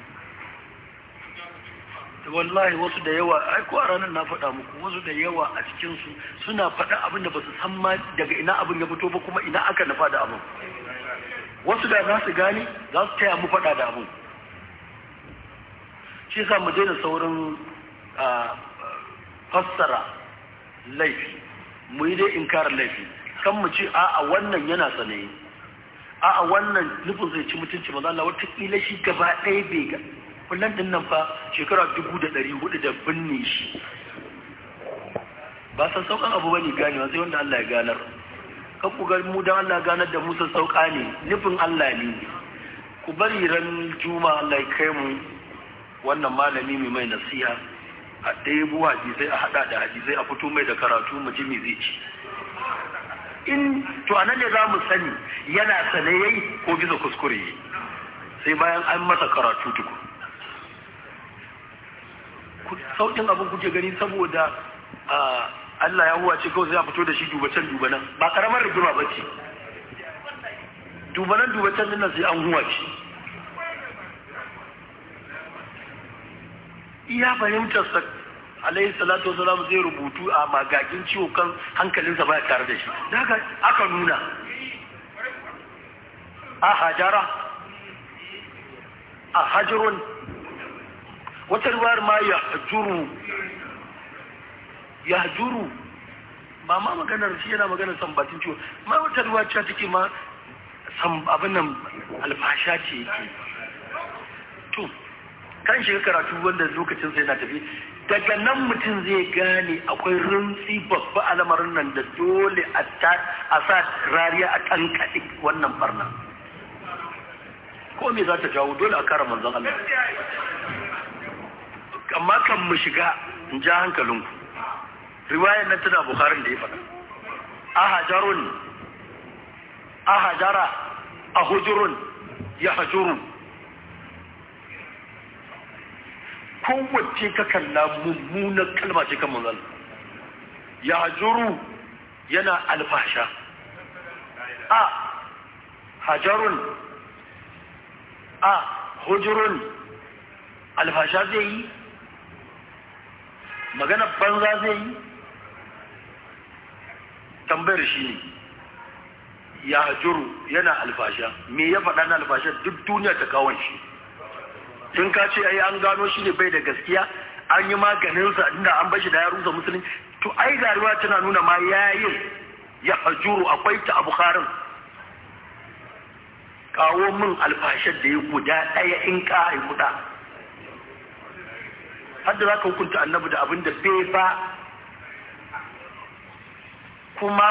da wallahi wasu da yawa ai ko a ranar na faɗa muku wasu da yawa a cikinsu suna faɗa abin da ba su san ma daga ina abin ya fito ba kuma ina aka nufa da abin wasu da za su gane za su taya mu faɗa da abin shi sa mu daina saurin fassara laifi mu yi dai inkarar laifi kan mu ce a'a wannan yana sanayi a'a wannan nufin zai ci mutunci maza Allah watakila shi gaba ɗaya bai ga kullum ɗin nan fa shekara dubu da ɗari hudu da binne shi ba san saukan abu bane ganewa sai wanda Allah ya ganar kan ku ga mu dan Allah ganar da Musa sauka ne nufin Allah ne ku bari ran juma Allah ya kai mu wannan malami mai mai nasiha a ɗebo hadisai a haɗa da hadisai a fito mai da karatu mu ji me zai ci in to a nan ne za mu sani yana sane yayi ko bisa kuskure sai bayan an masa karatu tuku sauƙin abin kuke gani saboda Allah ya huwa ce kawai sai a fito da shi dubacen dubanan ba karamar rigima ba ce dubanan dubacen nan sai an huwa ce iya fahimtarsa alayhi salatu wasalam zai rubutu a magagin ciwo kan hankalinsa ba tare da shi daga aka nuna a hajara a hajirun wata ruwayar ma ya hajuru ya hajuru ba ma maganar shi yana maganar sambatin ciwo ma wata ruwa ce take ma abin nan alfasha ce yake to kan shiga karatu wanda lokacin sai na tafi daga nan mutum zai gane akwai rintsi babba a lamarin nan da dole a sa rariya a tankaɗe wannan barna ko me za ta jawo dole a kara manzon Allah amma kan mu shiga in ja hankalinku riwayar nan tana bukharin da ya faɗa ahajarun ahajara ahujurun ya hajuru kowace ka kalla mummunan kalma ce kan manzal ya hajuru yana alfasha a hajarun a hujurun alfasha zai yi magana banza zai yi tambayar shi ne ya hajuru yana alfasha me ya faɗa na alfasha duk duniya ta kawon shi in ka ce ai an gano shi ne bai da gaskiya an yi maganinsa inda an bashi da ya rusa musulun to ai garuwa tana nuna ma yayin ya hajuru akwai ta abu harin kawo min alfashar da ya guda ɗaya in ka haifuda hadda za ka hukunta annabi da abin da bai ba kuma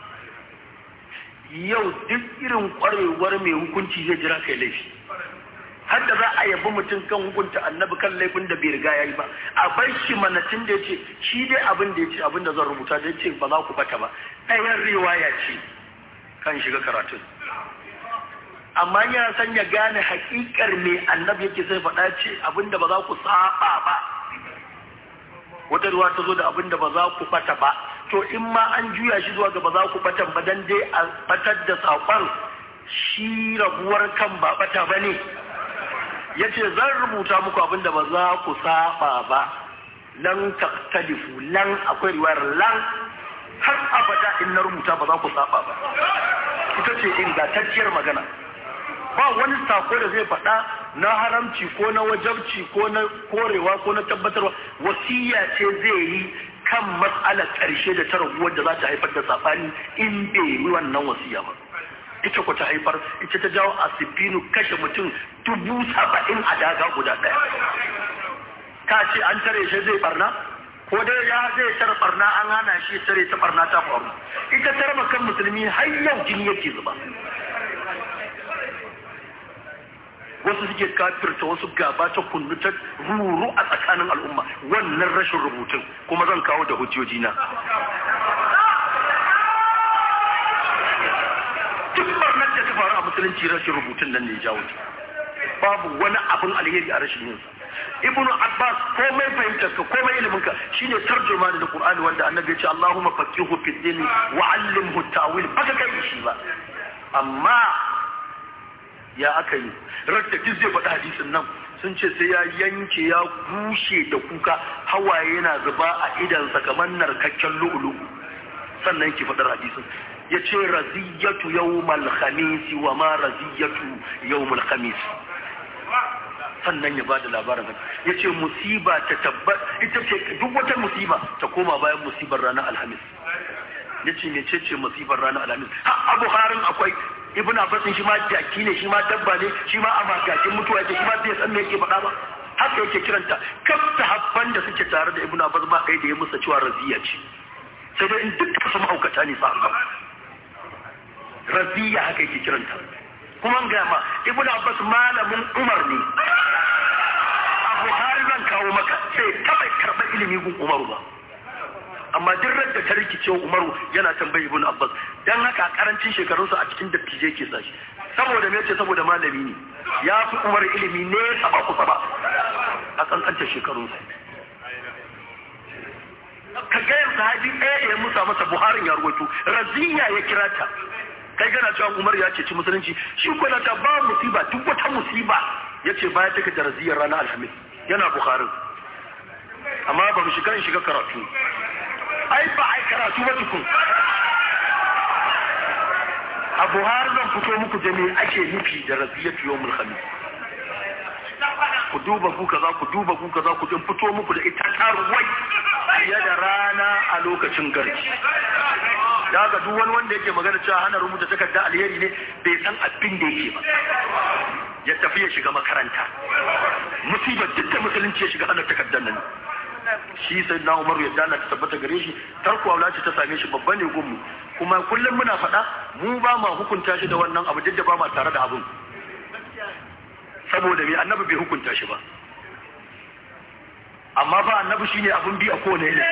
yau duk irin kwarewar mai hukunci zai jira kai laifi har da za a yabi mutum kan hukunta annabi kan laifin da bai riga ya yi ba a bar shi manatin da ya ce shi dai abin da ya ce abin da zan rubuta da ya ce ba za ku bata ba ɗayan riwaya ce kan shiga karatun amma yana son ya gane hakikar me annabi yake sai faɗa ce abin da ba za ku saba ba wata ruwa ta zo da abin da ba za ku bata ba to in ma an juya shi zuwa ga ba za ku batan ba dan dai a batar da saƙon shi rabuwar kan ba bata ba ne ya ce zan rubuta muku abin da ba za ku saba ba lan taktalifu lan akwai riwayar lan har abada in na rubuta ba za ku saba ba ita ce ingantacciyar magana ba wani sako da zai faɗa na haramci ko na wajabci ko na korewa ko na tabbatarwa wasiya ce zai yi kan matsalar ƙarshe da ta raguwar da za ta haifar da saɓani in bai yi wannan wasiya ba ita ku ta haifar ita ta jawo asibinu kashe mutum dubu saba'in a daga guda ɗaya ka ce an tare shi zai barna ko dai ya zai tare barna an hana shi tare ta barna ta faru ita tare kan musulmi har yau jini yake zuba wasu suke kafirta wasu gaba ta kunnu ta ruru a tsakanin al'umma wannan rashin rubutun kuma zan kawo da hujjoji na duk barnar da ta faru a musulunci rashin rubutun nan ne jawo babu wani abin alheri a rashin yinsa ibnu abbas komai fahimtar ka komai ilimin ka shine tarjuma da qur'ani wanda annabi ya ce allahumma faqihu fid din wa allimhu ta'wil baka kai shi ba amma ya aka yi radda duk zai faɗi hadisin nan sun ce sai ya yanke ya bushe da kuka hawaye yana zuba a idansa kamar narkakken lu'ulu sannan ki faɗar hadisin ya ce raziyatu yawmal khamisi wa ma raziyatu yawmal khamis sannan ya bada labarin ya ce musiba ta tabbat ita ce duk wata musiba ta koma bayan musibar ranar alhamis ya ce ne ce musibar ranar alhamis ha abu harin akwai ibn abbas shi ma jaki ne shi ma dabba ne shi ma a magakin mutuwa yake shi ma bai san me yake faɗa ba haka yake kiranta kaf habban da suke tare da ibn abbas ba kai da ya musa cewa raziya ce sai dai in dukkan su ma'aukata ne sa raziya haka yake kiranta kuma an gaya ma ibn abbas malamin umar ne a buhari zan kawo maka sai taɓa karɓar ilimi gun umaru ba amma duk da ta rikice umaru yana tambayi ibn abbas dan haka a karancin shekarunsa a cikin dattijai ke sashi saboda me yace saboda malami ne ya fi umar ilimi ne saba kusa ba a kankantar shekarunsa ka gayar sahabi ɗaya da ya musa masa buharin ya ruwaito raziya ya kira ta kai gana cewa umar ya ce ci musulunci shi ko ta ba musiba duk wata musiba ya ce baya take da raziyar ranar alhamis yana buharin amma ba mu shiga in shiga karatu ai ba ai karatu ba tukun a buhari zan fito muku da me ake nufi da raziyatu yawmul khamis ku duba ku kaza ku duba ku kaza ku din fito muku da ita tarwai fiye da rana a lokacin garji da ga duk wani wanda yake magana cewa hana rubuta takarda alheri ne bai san abin da yake ba ya tafi ya shiga makaranta musibar duk da musulunci ya shiga hana takardar nan shi sai na umaru yadda Allah ta tabbata gare shi tarko aula ce ta same shi babba ne gunmu kuma kullum muna faɗa mu ba ma hukunta shi da wannan abu duk da ba ma tare da abun saboda me annabi bai hukunta shi ba amma ba annabi shine abun bi a kowane ne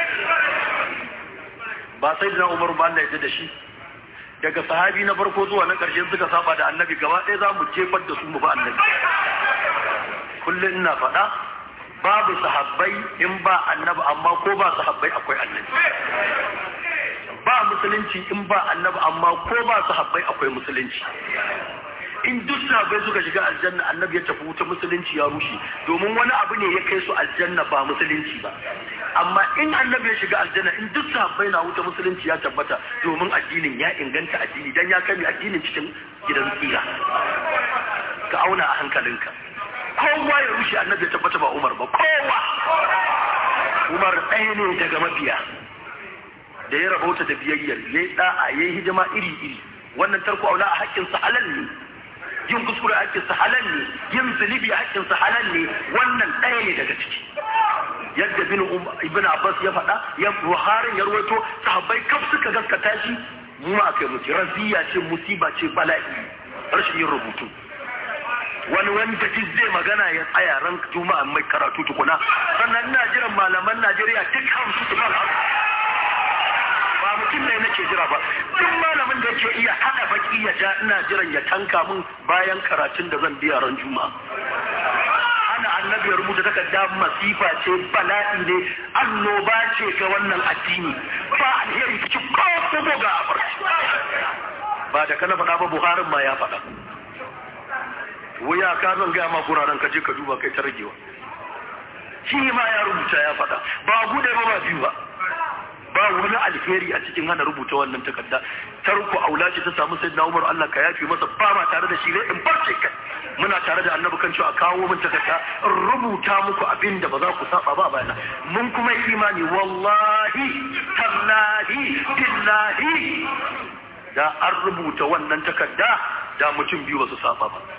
ba sai da umaru ba Allah ya da shi daga sahabi na farko zuwa na ƙarshe suka saba da annabi gaba ɗaya za mu jefar da su mu ba annabi kullum ina faɗa babu sahabbai in ba annabi amma ko ba sahabbai akwai annabi ba musulunci in ba annabi amma ko ba sahabbai akwai musulunci in duk sahabbai suka shiga aljanna annabi ya tafi wuta musulunci ya rushe domin wani abu ne ya kai su aljanna ba musulunci ba amma in annabi ya shiga aljanna in duk sahabbai na wuta musulunci ya tabbata domin addinin ya inganta addini dan ya kame addinin cikin gidan tsira ka auna a hankalinka kowa ya rushe annabi ya tabbata ba Umar ba kowa Umar ɗaya ne daga mabiya da ya rabauta da biyayyar yayi da'a yayi hidima iri iri wannan tarko aula a hakkin sa halal ne yin kuskure a hakkin sa halal ne yin zunubi a hakkin sa halal ne wannan ɗaya ne daga ciki yadda bin ibn Abbas ya faɗa ya Buhari ya rawaito sahabbai kaf suka gaskata shi mu ma kai mutu raziya ce musiba ce bala'i rashin yin rubutu wani wanda duk zai magana ya tsaya ran juma'a mai karatu tukuna sannan ina jiran malaman Najeriya duk hamsu su fara ba mutum ne nake jira ba duk malamin da yake iya hada baki ya ja ina jiran ya tanka min bayan karatun da zan biya ran juma'a ana annabi ya rubuta takarda masifa ce bala'i ne annoba ce ga wannan addini ba alheri cikin ko ga ba da kana faɗa ba buharin ma ya faɗa wuya ka zan gaya ma guraren ka je ka duba kai ta ragewa shi ma ya rubuta ya faɗa ba gude ba ba biyu ba ba wani alheri a cikin hana rubuta wannan takarda tarko aula ce ta samu sayyidina Umar Allah ka yafi masa ba ma tare da shi ne in barce kai muna tare da annabi kan cewa kawo min takarda in rubuta muku abin da ba za ku saba ba bayana mun kuma yi imani wallahi tallahi billahi da an rubuta wannan takarda da mutum biyu ba su saba ba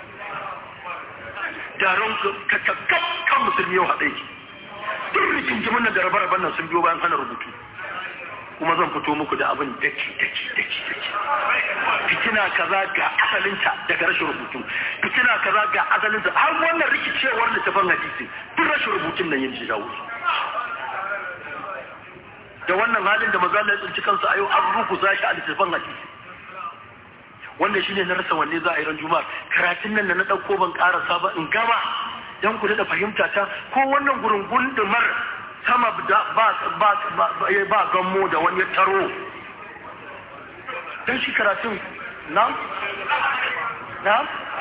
taron kan musulmi yau haɗe ki duk rigingimin nan da rabe-raben nan sun biyo bayan hana rubutu kuma zan fito muku da abin daki daki daki daki fitina kaza ga asalinta daga rashin rubutu fitina kaza ga asalinta har wannan rikicewar littafin hadisi duk rashin rubutun nan yin jawo da wannan halin da maza ya tsinci kansu a yau an rukuza shi a littafin hadisi wannan shine na rasa wanne za a yi ran juma'a karatun nan da na ɗauko ban ƙarasa ba in gama don ku da fahimta ta ko wannan gurin gundumar sama ba gammo da wani ya taro don shi karatun na? na?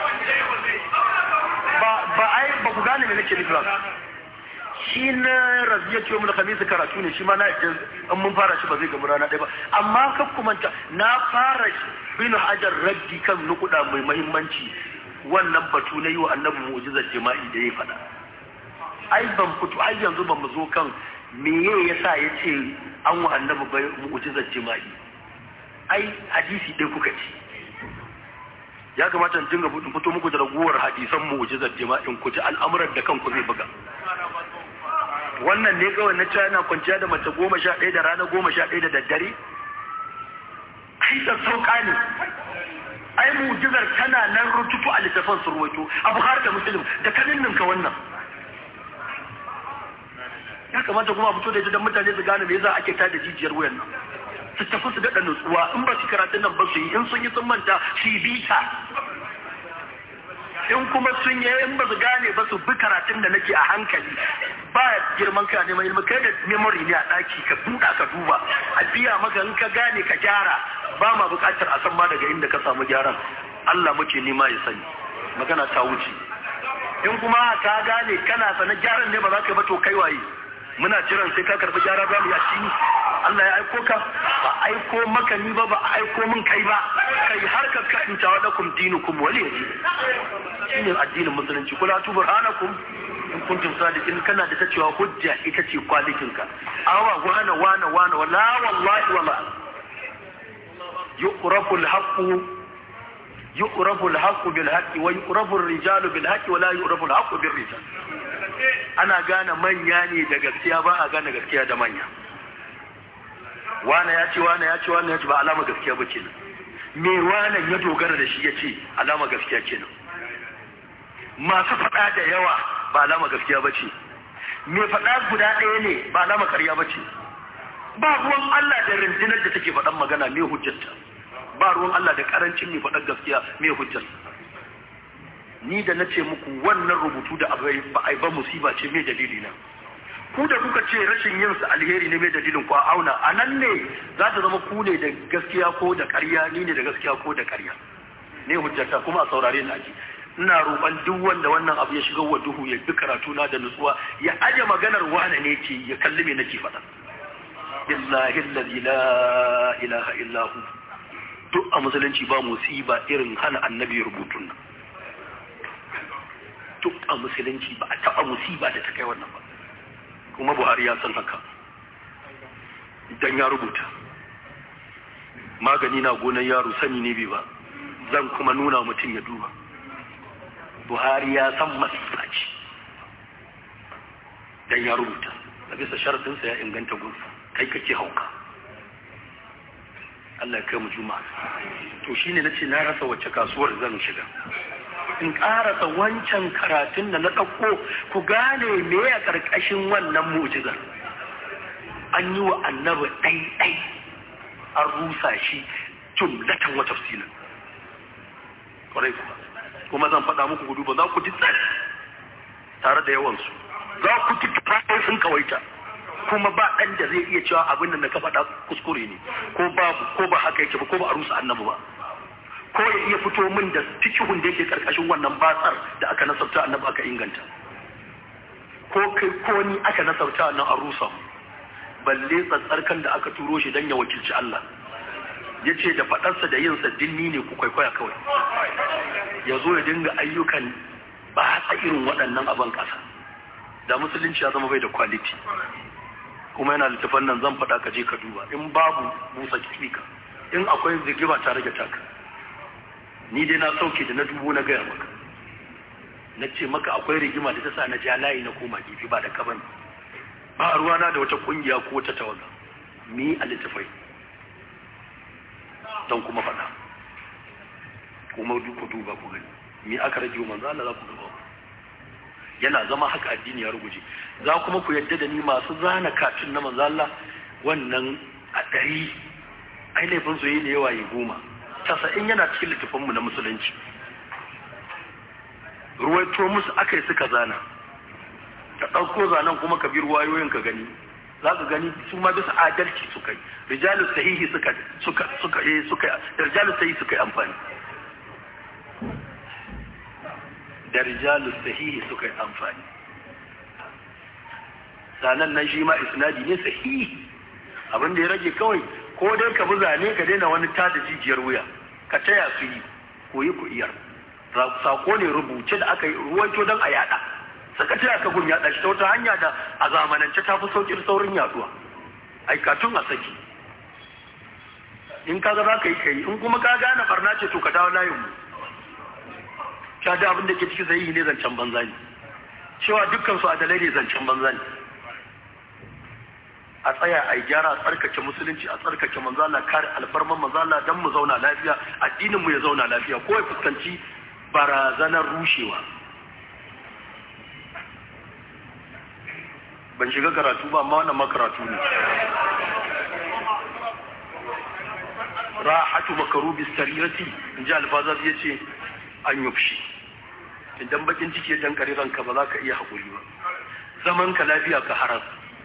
ba ai ba ku gane me nake nufi ba shi na raziya ce mu da kamisa karatu ne shi ma na yadda in mun fara shi ba zai gamu rana ɗaya ba amma kan kumanta na fara bin hajar raddi kan nukuda mai mahimmanci wannan batu na yi wa annabi mu'jizar jima'i da ya faɗa ai ban fito ai yanzu ban mu zo kan meye yasa ya ce an wa annabi bai mu'jizar jima'i ai hadisi ɗaya kuka ci ya kamata in dinga fito muku da raguwar hadisan mu'jizar jima'in ku ji al'amuran da kanku zai buga wannan ne kawai na cewa yana kwanciya da mace goma sha ɗaya da rana goma sha ɗaya da daddare ai da sauka ne ai mujizar tana nan rututu a littafin su ruwaito a buhari da musulun da kanin ninka wannan ya kamata kuma a fito da ita don mutane su gane me yasa ake tada jijiyar wuyan nan su tafi su daɗa nutsuwa in ba su karatun nan ba su yi in sun yi sun manta su yi bita in kuma sun yi in ba su gane ba su bi karatun da nake a hankali ba girman ka neman ilimi kai da memory ne a ɗaki ka buɗa ka duba a biya maka in ka gane ka gyara ba ma buƙatar a san ma daga inda ka samu gyaran Allah muke nema ya sani magana ta wuce in kuma ka gane kana sanar gyaran ne ba za ka ba to kai waye muna jiran sai ka karɓi gyara za mu yi a cikin Allah ya aiko ka ba aiko maka ni ba ba aiko min kai ba kai har ka ka in tawa lakum dinukum wali yaji shine addinin musulunci kula tu burhanakum in kuntum sadiqin kana da ta cewa hujja ita ce kwalikin ka awa wana wana wana wala wallahi wala yuqrafu al-haqqu yuqrafu al-haqqu bil haqqi wa yuqrafu ar-rijalu bil haqqi wa la yuqrafu al-haqqu bir rijal ana gane manya ne da gaskiya ba a gane gaskiya da manya wane ya ce wane ya ce wane ya ce ba alama gaskiya ba kenan me wane ya dogara da shi ya ce alama gaskiya kenan masu faɗa da yawa ba alama gaskiya ba ce me faɗa guda ɗaya ne ba alama ƙarya ba ce ba ruwan Allah da rundunar da take faɗan magana me hujjarta ba ruwan Allah da ƙarancin me faɗan gaskiya me hujjarta ni da na ce muku wannan rubutu da ba a yi ba musiba ce mai dalili na ku da kuka ce rashin yin su alheri ne mai dalilin ku a auna a nan ne za ta zama ku ne da gaskiya ko da ƙarya ni ne da gaskiya ko da ƙarya ne hujjata kuma a saurare na ji ina roƙon duk wanda wannan abu ya shiga wa duhu ya bi karatu na da nutsuwa ya aje maganar wane ne ce ya kalli me nake faɗa billahi allazi la ilaha illa hu duk a musulunci ba musiba irin hana annabi rubutun nan duk a musulunci ba a taɓa musiba da ta kai wannan ba kuma buhari ya san haka idan ya rubuta magani na gonar yaro sani ne bai ba zan kuma nuna mutum ya duba buhari ya san masifa ce dan ya rubuta a bisa sharaɗinsa ya inganta gunsa kai kake hauka Allah ya kai mu juma'a to shine nace na rasa wacce kasuwar zan shiga in karasa wancan karatun da na ɗauko ku gane me a ƙarƙashin wannan mu'jizar an yi wa annabi ɗai-ɗai an rusa shi jumlatan wa tafsilin ƙwarai kuma kuma zan faɗa muku gudu ba za ku ji tsari tare da yawansu za ku ji tufafi sun kawaita kuma ba ɗan da zai iya cewa abin da ka faɗa kuskure ne ko babu ko ba haka yake ba ko ba a rusa annabi ba ko ya iya fito min da fikihun da yake karkashin wannan batsar da aka nasabta annabi aka inganta ko kai ko ni aka nasabta wannan an rusa balle tsatsarkan da aka turo shi dan ya wakilci Allah ya ce da faɗarsa da yin dinni ne ku kwaikwaya kawai ya zo ya dinga ayyukan ba a irin waɗannan abin ƙasa da musulunci ya zama bai da kwaliti kuma yana littafan nan zan faɗa ka je ka duba in babu busa kika in akwai zigima ta rage taka ni dai na sauke da na dubu na gaya maka na ce maka akwai rigima da ta sa na ja layi na koma gefe ba da kaban ba ruwana da wata kungiya ko wata tawaga mi a littafai don kuma faɗa kuma ku duba ku gani mi aka rage manzo Allah za ku duba yana zama haka addini ya ruguje za kuma ku yadda da ni masu zana katun na manzo Allah wannan a ɗari ai laifin su yi da yawa ya goma tasa'in yana cikin littafinmu na musulunci ruwaito musu aka yi suka zana ka ɗauko zanen kuma ka bi ruwayoyin ka gani za ka gani su ma bisa adalci suka yi rijalu sahihi suka suka suka eh suka rijalu sahihi suka yi amfani da rijalu sahihi suka yi amfani zanen nan shi ma isnadi ne sahihi abin da ya rage kawai ko dai ka bi zane ka daina wani tada jijiyar wuya ka taya su yi koyi ku iyar sako ne rubuce da aka yi ruwaito don a yada suka taya ka gun yada shi ta wata hanya da a zamanance ta fi saukin saurin yaduwa aikatun a saki in ka ga za ka yi ka yi in kuma ka gane barna ce to ka dawo layin mu ka da abin da ke ciki zai ne zancen banza ne cewa dukkan su adalai ne zancen banza ne a tsaya a yi gyara a tsarkake musulunci a tsarkake manzala kare alfarman manzala don mu zauna lafiya addinin mu ya zauna lafiya ko ya fuskanci barazanar rushewa ban shiga karatu ba amma wannan makaratu ne rahatu makarubi sarirati in ji alfazar ya ce an yufshi idan bakin ciki ya dankare ranka ba za ka iya haƙuri ba zaman ka lafiya ka harar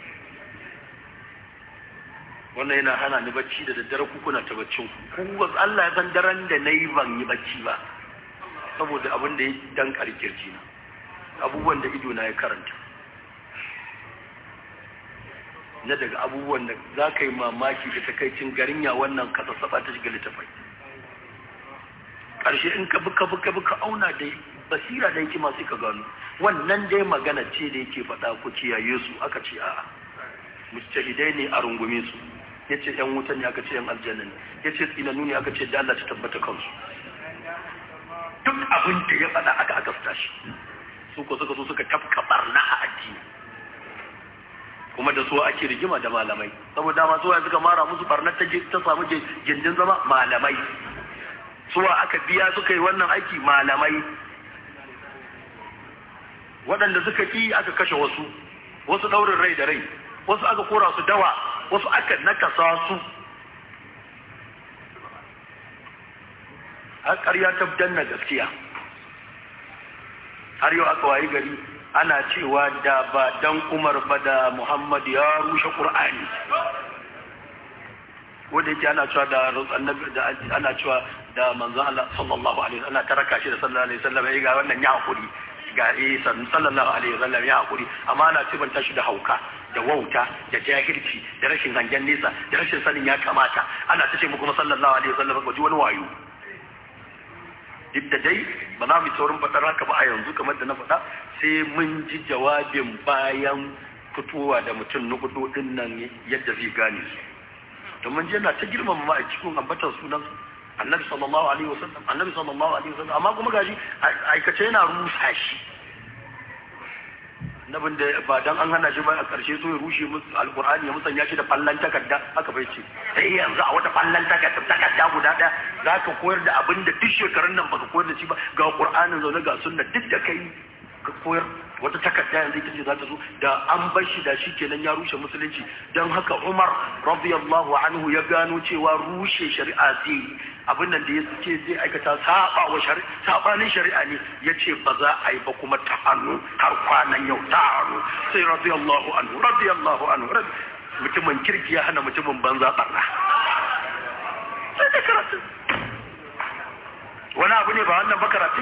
wannan yana hana ni bacci da daddare ku kuna ta baccin ku ku Allah ya san daren da nayi ban yi bacci ba saboda abin da ya dan karkirji na abubuwan da ido na ya karanta na daga abubuwan da za ka yi mamaki da takaicin garin ya wannan ka sassaba ta shiga littafai ƙarshe in ka bi ka bi ka bi ka auna da basira da yake masu ka gano wannan dai magana ce da yake faɗa ku kiyaye su aka ce a'a mujtahidai ne a rungume su ya ce ‘yan wuta ne aka ce ‘yan aljanna ne ya ce tsinanu ne aka ce da Allah ta tabbata kansu duk abin da ya faɗa aka aka fita shi su ko suka so suka tafka barna a addini kuma da su ake rigima da malamai saboda ma suwa suka mara musu barna ta ta samu gindin zama malamai suwa aka biya suka yi wannan aiki malamai waɗanda suka ƙi aka kashe wasu wasu ɗaurin rai da rai wasu aka kora su dawa wasu aka nakasa su har ƙarya ta danna gaskiya har yau aka wayi gari ana cewa da ba dan umar ba da muhammad ya rushe ƙur'ani wanda yake ana cewa da annabi da ana cewa da manzon Allah sallallahu alaihi wasallam ana taraka shi da sallallahu alaihi wasallam ya ga wannan ya hakuri ga eh sallallahu alaihi wasallam ya hakuri amma ana cibanta shi da hauka da wauta da jahilci da rashin hangen nesa da rashin sanin ya kamata ana ta ce mu kuma sallallahu alaihi wasallam ba ji wani wayo duk da dai ba za mu saurin faɗar haka ba a yanzu kamar da na faɗa sai mun ji jawabin bayan fitowa da mutum na hudu din nan yadda zai gane su domin yana ta girmama ma a cikin ambatar sunan annabi sallallahu alaihi wasallam annabi sallallahu alaihi wasallam amma kuma gashi aikace yana rusa shi nabin da ba dan an hana shi ba a karshe so ya rushe musu alqur'ani ya musanya shi da fallan takarda haka bai ce sai yanzu a wata fallan takarda takarda guda daya zaka koyar da abin da duk shekarun nan baka koyar da shi ba ga qur'anin zaune ga sunna duk da kai ka koyar wata takarda yanzu ita ce za ta zo da an bar shi da shi kenan ya rushe musulunci don haka Umar radiyallahu anhu ya gano cewa rushe shari'a zai abin nan da ya ce zai aikata saba wa shari'a sabanin shari'a ne ya ce ba za a yi ba kuma ta hannu har kwanan yau ta hannu sai radiyallahu anhu radiyallahu anhu mutumin kirki ya hana mutumin banza barna sai da karatu wani abu ne ba wannan ba karatu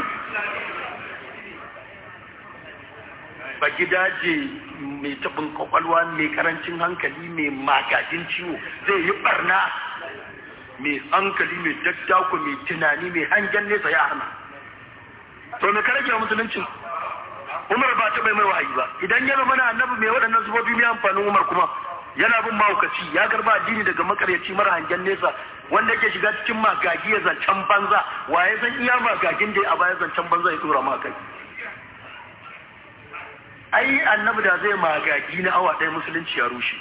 ba gidaje mai tabin kwakwalwa mai karancin hankali mai magajin ciwo zai yi barna mai hankali mai daddako mai tunani mai hangen nesa ya hana to me karage wa musuluncin umar ba ta bai mai wahayi ba idan yana mana annabi mai waɗannan zubobi mai amfanin umar kuma yana bin mahaukaci ya garba addini daga makaryaci mara hangen nesa wanda yake shiga cikin magagi ya zancen banza waye san iya magagin da a baya zancen banza ya tura ma kai ai annabi da zai magagi na awa ɗaya musulunci ya rushe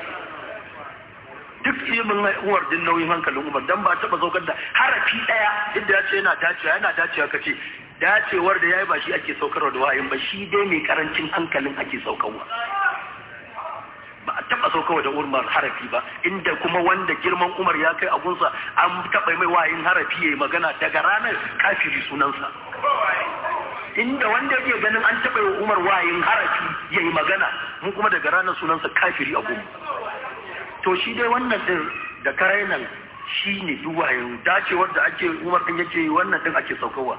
duk ilimin uwar din nauyin hankalin umar dan ba taɓa saukar da harafi ɗaya duk da ya ce yana dacewa yana dacewa kace dacewar da yayi ba shi ake saukarwa da wayin ba shi dai mai karancin hankalin ake saukarwa ba a taɓa saukarwa da umar harafi ba inda kuma wanda girman umar ya kai agunsa an taɓa mai wayin harafi ya yi magana daga ranar kafiri sunansa inda wanda yake ganin an taɓa wa umar wayin harafi ya yi magana mu kuma daga ranar sunansa kafiri a gumu to shi dai wannan din da karai nan shi ne duwayen dacewar da ake umar din yake wannan din ake saukowa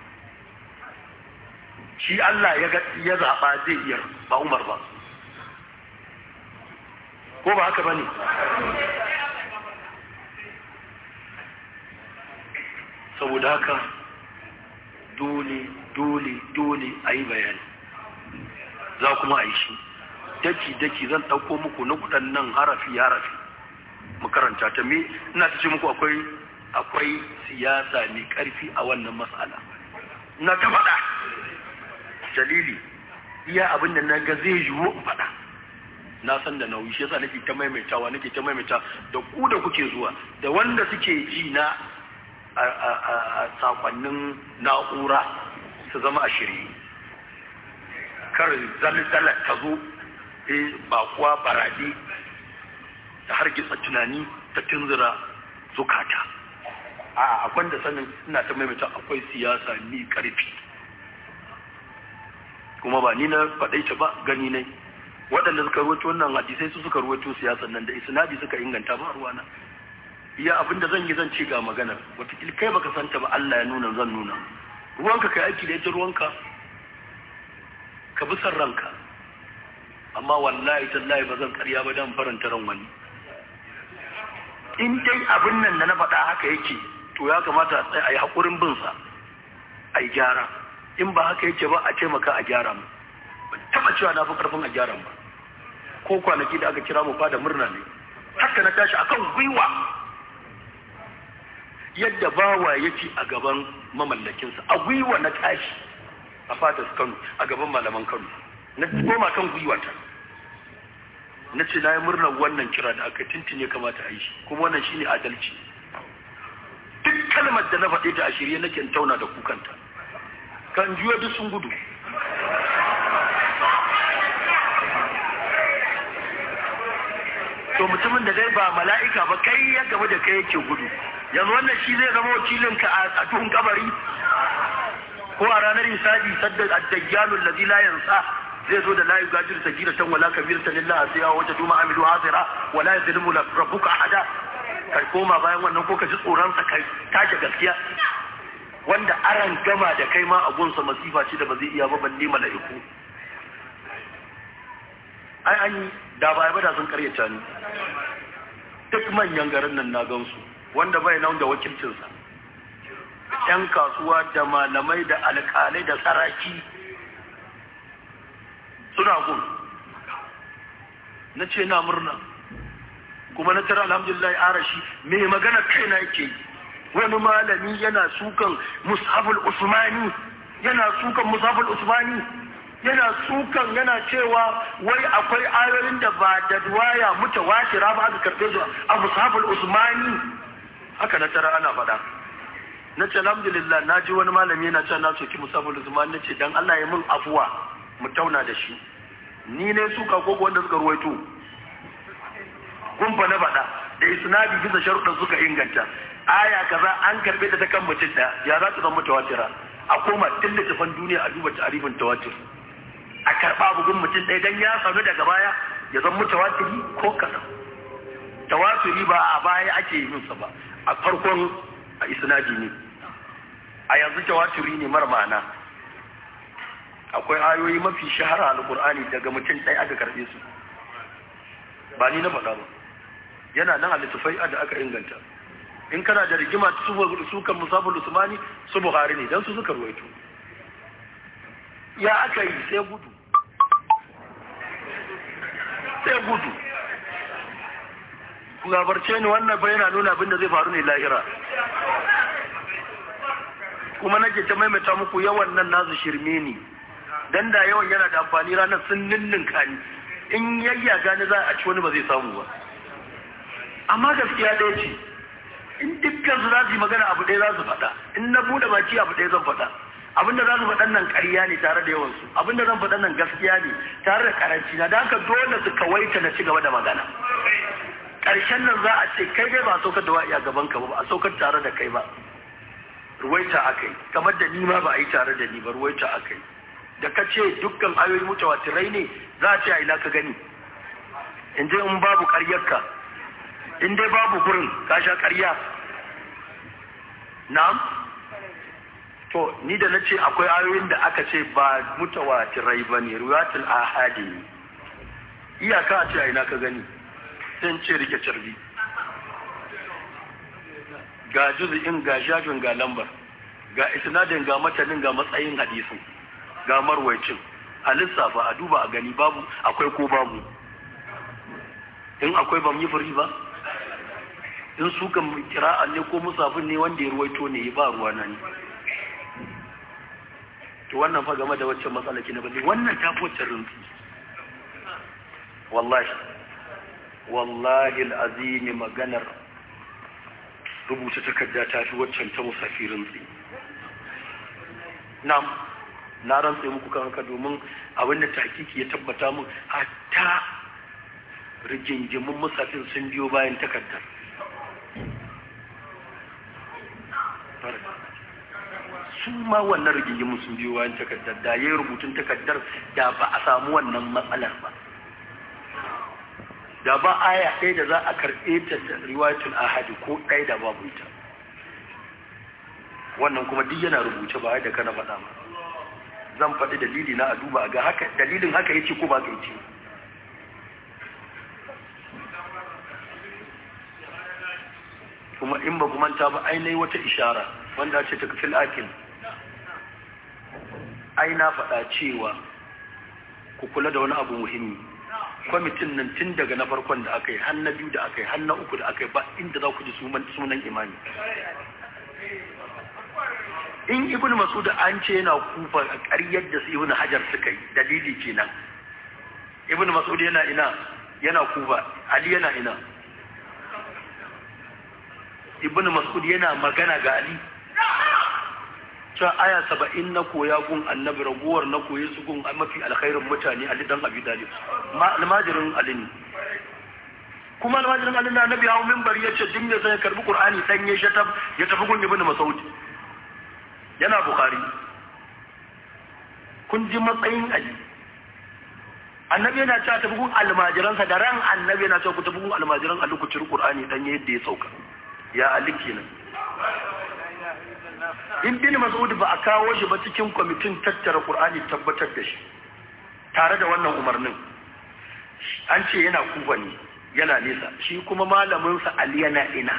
shi Allah ya zaɓa zai iya ba umar ba ko ba haka ba ne saboda haka dole dole dole a yi bayani za kuma a yi shi daki-daki zan ɗauko muku na kudan nan harafi-harafi makaranta ta me ina ta ce muku akwai akwai siyasa mai ƙarfi a wannan matsala na ta faɗa dalili iya abin da na ga zai yiwu in faɗa na san da nauyi shi yasa nake ta maimaitawa nake ta maimaita da ku da kuke zuwa da wanda suke ji na a sakonnin na'ura su zama a shirye kar zalzalar ta zo ba kuwa barade ta hargitsa tunani ta tunzura zukata a akwai da sanin ina ta maimaita akwai siyasa ni karfi kuma ba ni na faɗaita ba gani ne waɗanda suka ruwaito wannan hadisai su suka ruwaito siyasan nan da isnadi suka inganta ba ruwana iya abinda zan yi zan ci ga maganar wataƙil kai baka santa ba Allah ya nuna zan nuna ruwanka kai aiki da ita ruwanka ka bi san ranka amma wallahi tallahi ba zan karya ba dan faranta ran wani in dai abin nan da na faɗa haka yake to ya kamata a yi haƙurin bin sa a yi gyara in ba haka yake ba a taimaka a gyara mu ban taɓa cewa na fi ƙarfin a gyara ba ko kwanaki da aka kira mu fa da murna ne haka na tashi akan gwiwa yadda bawa yake a gaban mamallakinsa a gwiwa na tashi a fatas kano a gaban malaman kano na koma kan gwiwata na ce na yi murnar wannan kira da aka tintine kamata a yi shi kuma wannan shine adalci duk kalmar da na faɗe ta a shirye nake tauna da kukanta kan juya duk sun gudu to mutumin da dai ba mala'ika ba kai ya gaba da kai yake gudu yanzu wannan shi zai zama wakilinka a tuhun kabari ko a ranar hisabi sadda ad-dajjalu allazi la yansa zai zo da la yugadir sagiratan wala kabiratan illa asiya wa taduma amilu hasira wala yadlimu rabbuka ahada kai koma bayan wannan ko ka ji tsoron sa kai take gaskiya wanda aran gama da kai ma a gunsa masifa ce da ba zai iya ba balle mala'iku ai an yi da ba ba da sun karyata ni duk manyan garin nan na gansu wanda bai nan da wakilcinsa ‘yan kasuwa da malamai da alƙalai da saraki suna gun na ce na murna kuma na tara alhamdulillah arashi mai magana kaina yake wani malami yana sukan musabul usmani yana sukan musabul usmani yana sukan yana cewa wai akwai ayoyin da ba da duwaya mutawatira ba aka karɓe su a musabul usmani haka na tara ana faɗa na ce alhamdulillah na ji wani malami yana cewa na soki musabul usmani na ce dan Allah ya min afuwa mu tauna da shi ni ne suka ko wanda suka ruwaito gumfa na faɗa da isnadi bisa sharuɗan suka inganta aya kaza an karɓe ta ta kan mutum ɗaya ya za ta zama mutawatira a koma tun littafan duniya a duba ta'arifin tawatir a karɓa bugun mutum ɗaya don ya sanu daga baya ya zama tawatiri ko kaɗan tawatiri ba a baya ake yin sa ba a farkon a isnadi ne a yanzu tawatiri ne mara ma'ana akwai ayoyi mafi shahara a alƙur'ani daga mutum ɗaya aka karɓe su ba ni na faɗa ba yana nan a littafai da aka inganta in kana da rigima su kan musabul usmani su buhari ne don su suka ruwaito ya aka yi sai gudu sai gudu labarce ni wannan bai yana nuna abinda zai faru ne lahira kuma nake ta maimaita muku yawan nan nasu shirme ne dan da yawan yana da amfani ranar sun ninninka ni in yayya gani za a ci wani ba zai samu ba amma gaskiya ɗaya ce in dukkan su za su yi magana abu ɗaya za su faɗa in na buɗe baki abu ɗaya zan faɗa abinda za su faɗan nan ƙarya ne tare da yawansu abinda zan faɗan nan gaskiya ne tare da karanci na da haka dole su kawaita na ci gaba da magana ƙarshen nan za a ce kai dai ba a saukar da wa'i a gaban ka ba a saukar tare da kai ba ruwaita aka yi kamar da ni ma ba a yi tare da ni ba ruwaita aka yi da ka ce dukkan ayoyi mutawatirai ne za a ce a ina ka gani in je in babu ƙaryarka in dai babu gurin ka sha ƙarya na'am to ni da na ce akwai ayoyin da aka ce ba mutawatirai ba ne ruwatul ahadi ne iyaka a ce a ina ka gani sai ce rike carbi ga juzi'in ga shafin ga lambar ga isnadin ga matanin ga matsayin hadisin ga marwaicin a lissafa a duba a gani babu akwai ko babu in akwai ban yi fari ba in su kan kira'a ne ko musafin ne wanda ya ruwaito ne ya ba ruwa na ne to wannan fa game da waccan matsala ki na bane wannan ta fi waccan rinsu wallahi wallahi al'azimi maganar rubuta takarda ta fi waccan ta musafi rinsu na na rantse muku kan haka domin abinda takiki ya tabbata mun hatta rigingimin musafin sun biyo bayan takardar su ma wannan rigingimin sun biyo bayan takardar da ya yi rubutun takardar da ba a samu wannan matsalar ba da ba aya ɗaya da za a karɓe ta da riwayatul ahadi ko ɗaya da babu ita wannan kuma duk yana rubuce ba da kana faɗa ba zan faɗi dalili na a duba ga haka dalilin haka yace ko ba ka yace kuma in ba manta ba ainihin wata ishara wanda ce ta kafin akil ai na faɗa cewa ku kula da wani abu muhimmi kwamitin nan tun daga na farkon da aka yi har na biyu da aka yi har na uku da aka yi ba inda za ku ji sunan imani in ibn masud an ce yana kufa a ƙaryar da su ibn hajar suka yi dalili kenan ibn masud yana ina yana kufa ali yana ina ibn masud yana magana ga ali cewa aya saba'in na koya gun annabi raguwar na koye su gun mafi alkhairin mutane ali dan abi dalib almajirin ali ne kuma almajirin ali na annabi hawo minbar ya ce duk mai sai karbi qur'ani dan ya shatab ya tafi gun ibn masud yana bukhari kun ji matsayin ali annabi yana cewa tafi gun almajiransa da ran annabi yana cewa ku tafi gun almajiran ali ku ciri qur'ani dan yadda ya sauka ya ali kenan in bin mas'ud ba a kawo shi ba cikin kwamitin tattara qur'ani tabbatar da shi tare da wannan umarnin an ce yana kufa ne yana nesa shi kuma malamin sa ali yana ina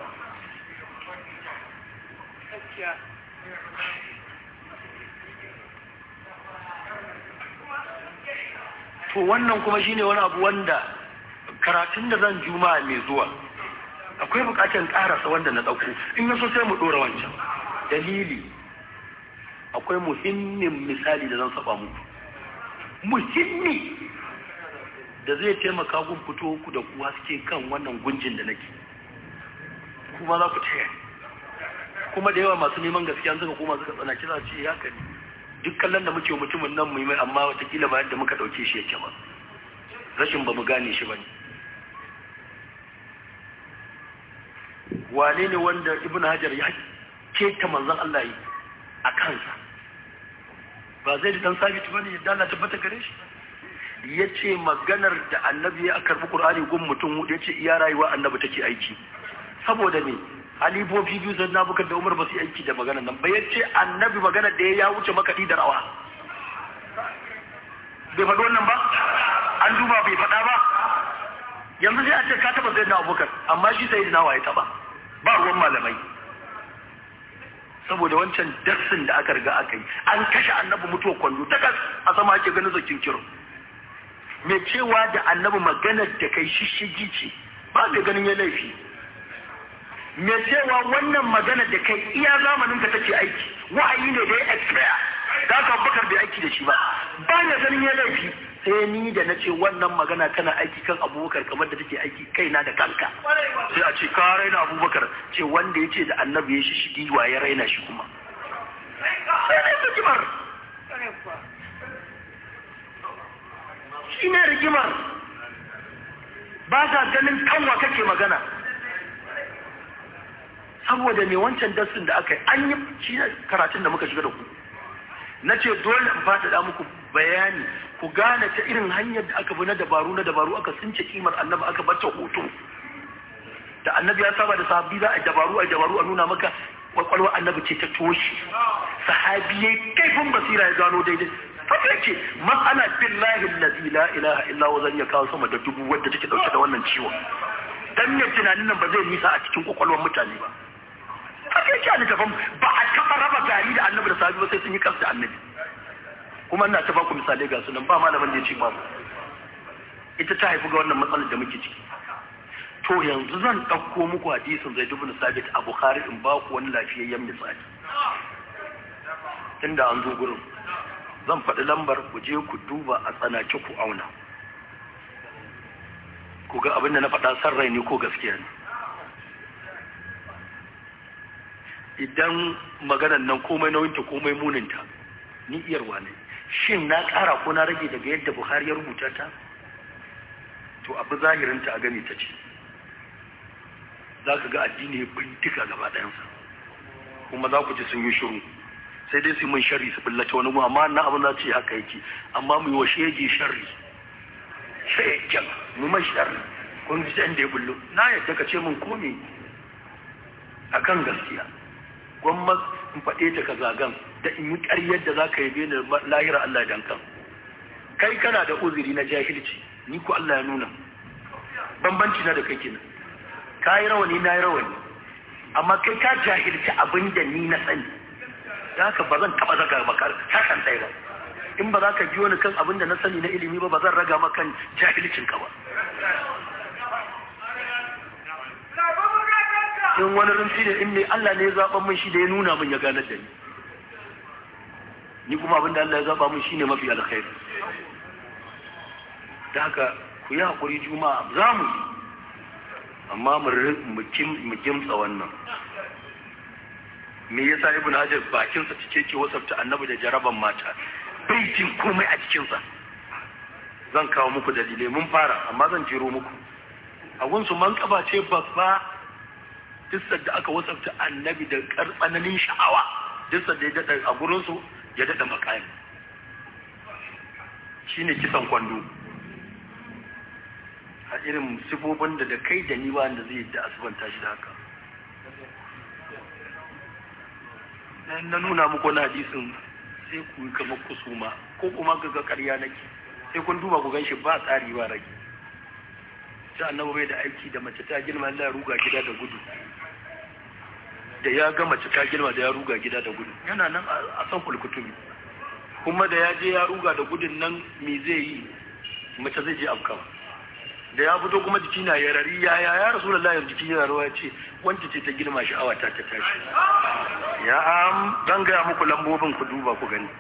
to wannan kuma shine wani abu wanda karatun da zan juma'a mai zuwa akwai bukatar karasa wanda na dauko in yaso sai mu dora wancan dalili akwai muhimmin misali da zan saba muku muhimmi da zai taimaka gun fito ku da kuwa suke kan wannan gunjin da nake kuma za ku taya kuma da yawa masu neman gaskiya suka koma suka tsana kira ce ya kani duk kallon da muke mutumin nan mai amma watakila ba yadda muka dauke shi yake ba rashin ba mu gane shi ba ne wane ne wanda ibn hajar ya keta manzon Allah yi a kansa ba zai da dan sabit ba ne yadda Allah tabbata gare shi ya ce maganar da annabi ya karbi qur'ani gun mutum hudu ya ce iya rayuwa annabi take aiki saboda me halifofi biyu sai na bukar da umar ba su aiki da maganar nan ba ya ce annabi maganar da ya wuce makaɗi da rawa bai faɗi wannan ba an duba bai faɗa ba yanzu sai a ce ka taɓa sai na abubakar amma shi sai na waye taɓa ba ruwan malamai saboda wancan darsin da aka riga aka yi an kashe annabi mutuwa kwallo ta kas a sama ake ganin zakin kiro mai cewa da annabi maganar da kai shishigi ce ba mai ganin ya laifi mai cewa wannan magana da kai iya zamanin ka take aiki wa'ayi ne da ya expire da aka bakar bai aiki da shi ba ba na ganin ya laifi sai ni da na ce wannan magana tana aiki kan abubakar kamar da take aiki kaina da kanka sai a ce ka raina abubakar ce wanda ya ce da annabi ya shi shigi wa ya raina shi kuma sai ne rigimar shi ne rigimar ba sa ganin kanwa kake magana saboda me wancan darsin da aka yi an yi shi karatun da muka shiga da ku na ce dole in faɗaɗa muku bayani ku gane ta irin hanyar da aka bi na dabaru na dabaru aka sunce kimar annabi aka bata hoto da annabi ya saba da sahabi za a dabaru a dabaru a nuna maka kwakwalwa annabi ce ta toshi sahabi ya kaifin basira ya gano daidai haka yake mas'ala billahi allazi la ilaha illa huwa zan iya kawo sama da dubu wadda take dauke da wannan ciwon dan ne tunanin nan ba zai nisa a cikin kwakwalwar mutane ba haka yake a littafin ba a taɓa raba gari da annabi da sahabi ba sai sun yi kansu da annabi kuma ina ta baku misalai ga sunan ba malamin da ya ce babu ita ta haifi ga wannan matsalar da muke ciki to yanzu zan ɗauko muku hadisin zai dubu sabit a bukhari in ba ku wani lafiyayyen misali inda an zo gurin zan faɗi lambar ku je ku duba a tsanake ku auna ku ga abin da na faɗa san rai ne ko gaskiya ne idan maganan nan komai nauyinta komai muninta ni iyarwa ne shin na ƙara ko na rage daga yadda buhari ya rubuta ta to abu zahirinta a gani ta ce za ka ga addini ya bintika gaba ɗayansa kuma za ku ji sun yi shiru sai dai su mun sharri su billace wani mu amma na abin za ce haka yake amma mu yi wa shege sharri shegen mu mai sharri kun ji da ya bullo na yadda ka ce mun komi akan gaskiya gwamma in faɗe ta ka zagan da in yi ƙaryar da za ka yabe ni lahira Allah dan kan kai kana da uzuri na jahilci ni ko Allah ya nuna bambanci na da kai kenan ka yi rawani na yi rawani amma kai ka jahilci abin da ni na sani da haka ba zan taɓa zaga maka sakan ɗaya ba in ba za ka biyo ni kan abin da na sani na ilimi ba ba zan raga maka jahilcin ka ba in wani rinsi da in ne Allah ne ya zaɓa min shi da ya nuna min ya ganar da ni ni kuma abin da Allah ya zaɓa min shi ne mafi alkhairi da haka ku yi haƙuri juma'a za mu yi amma mu kimtsa wannan me yasa ibn hajar bakinsa cike ke wasafta annabi da jaraban mata bai jin komai a cikinsa zan kawo muku dalilai mun fara amma zan jiro muku a gunsu man kaba ce babba duk da aka wasafta annabi da tsananin sha'awa duk da ya daɗa a gurinsu ya daɗa makami shine kisan kwando a irin sifofin da da kai da ni ba da zai da asibanta shi da haka na nuna muku wani hadisin sai ku yi kamar kusuma ko kuma ga ga ƙarya nake sai kun duba ku gan shi ba tsari ba rage sai annabi bai da aiki da mace ta girma Allah ya ruga gida da gudu da ya ga mace ta girma da ya ruga gida da gudu yana nan a san kulkutubi kuma da ya je ya ruga da gudun nan me zai yi mace zai je afkawa da ya fito kuma jiki na yarari ya ya ya rasu lallah yanzu jiki yana rawa ce wanda ce ta girma sha'awa ta ta tashi ya am zan gaya muku lambobin ku duba ku gani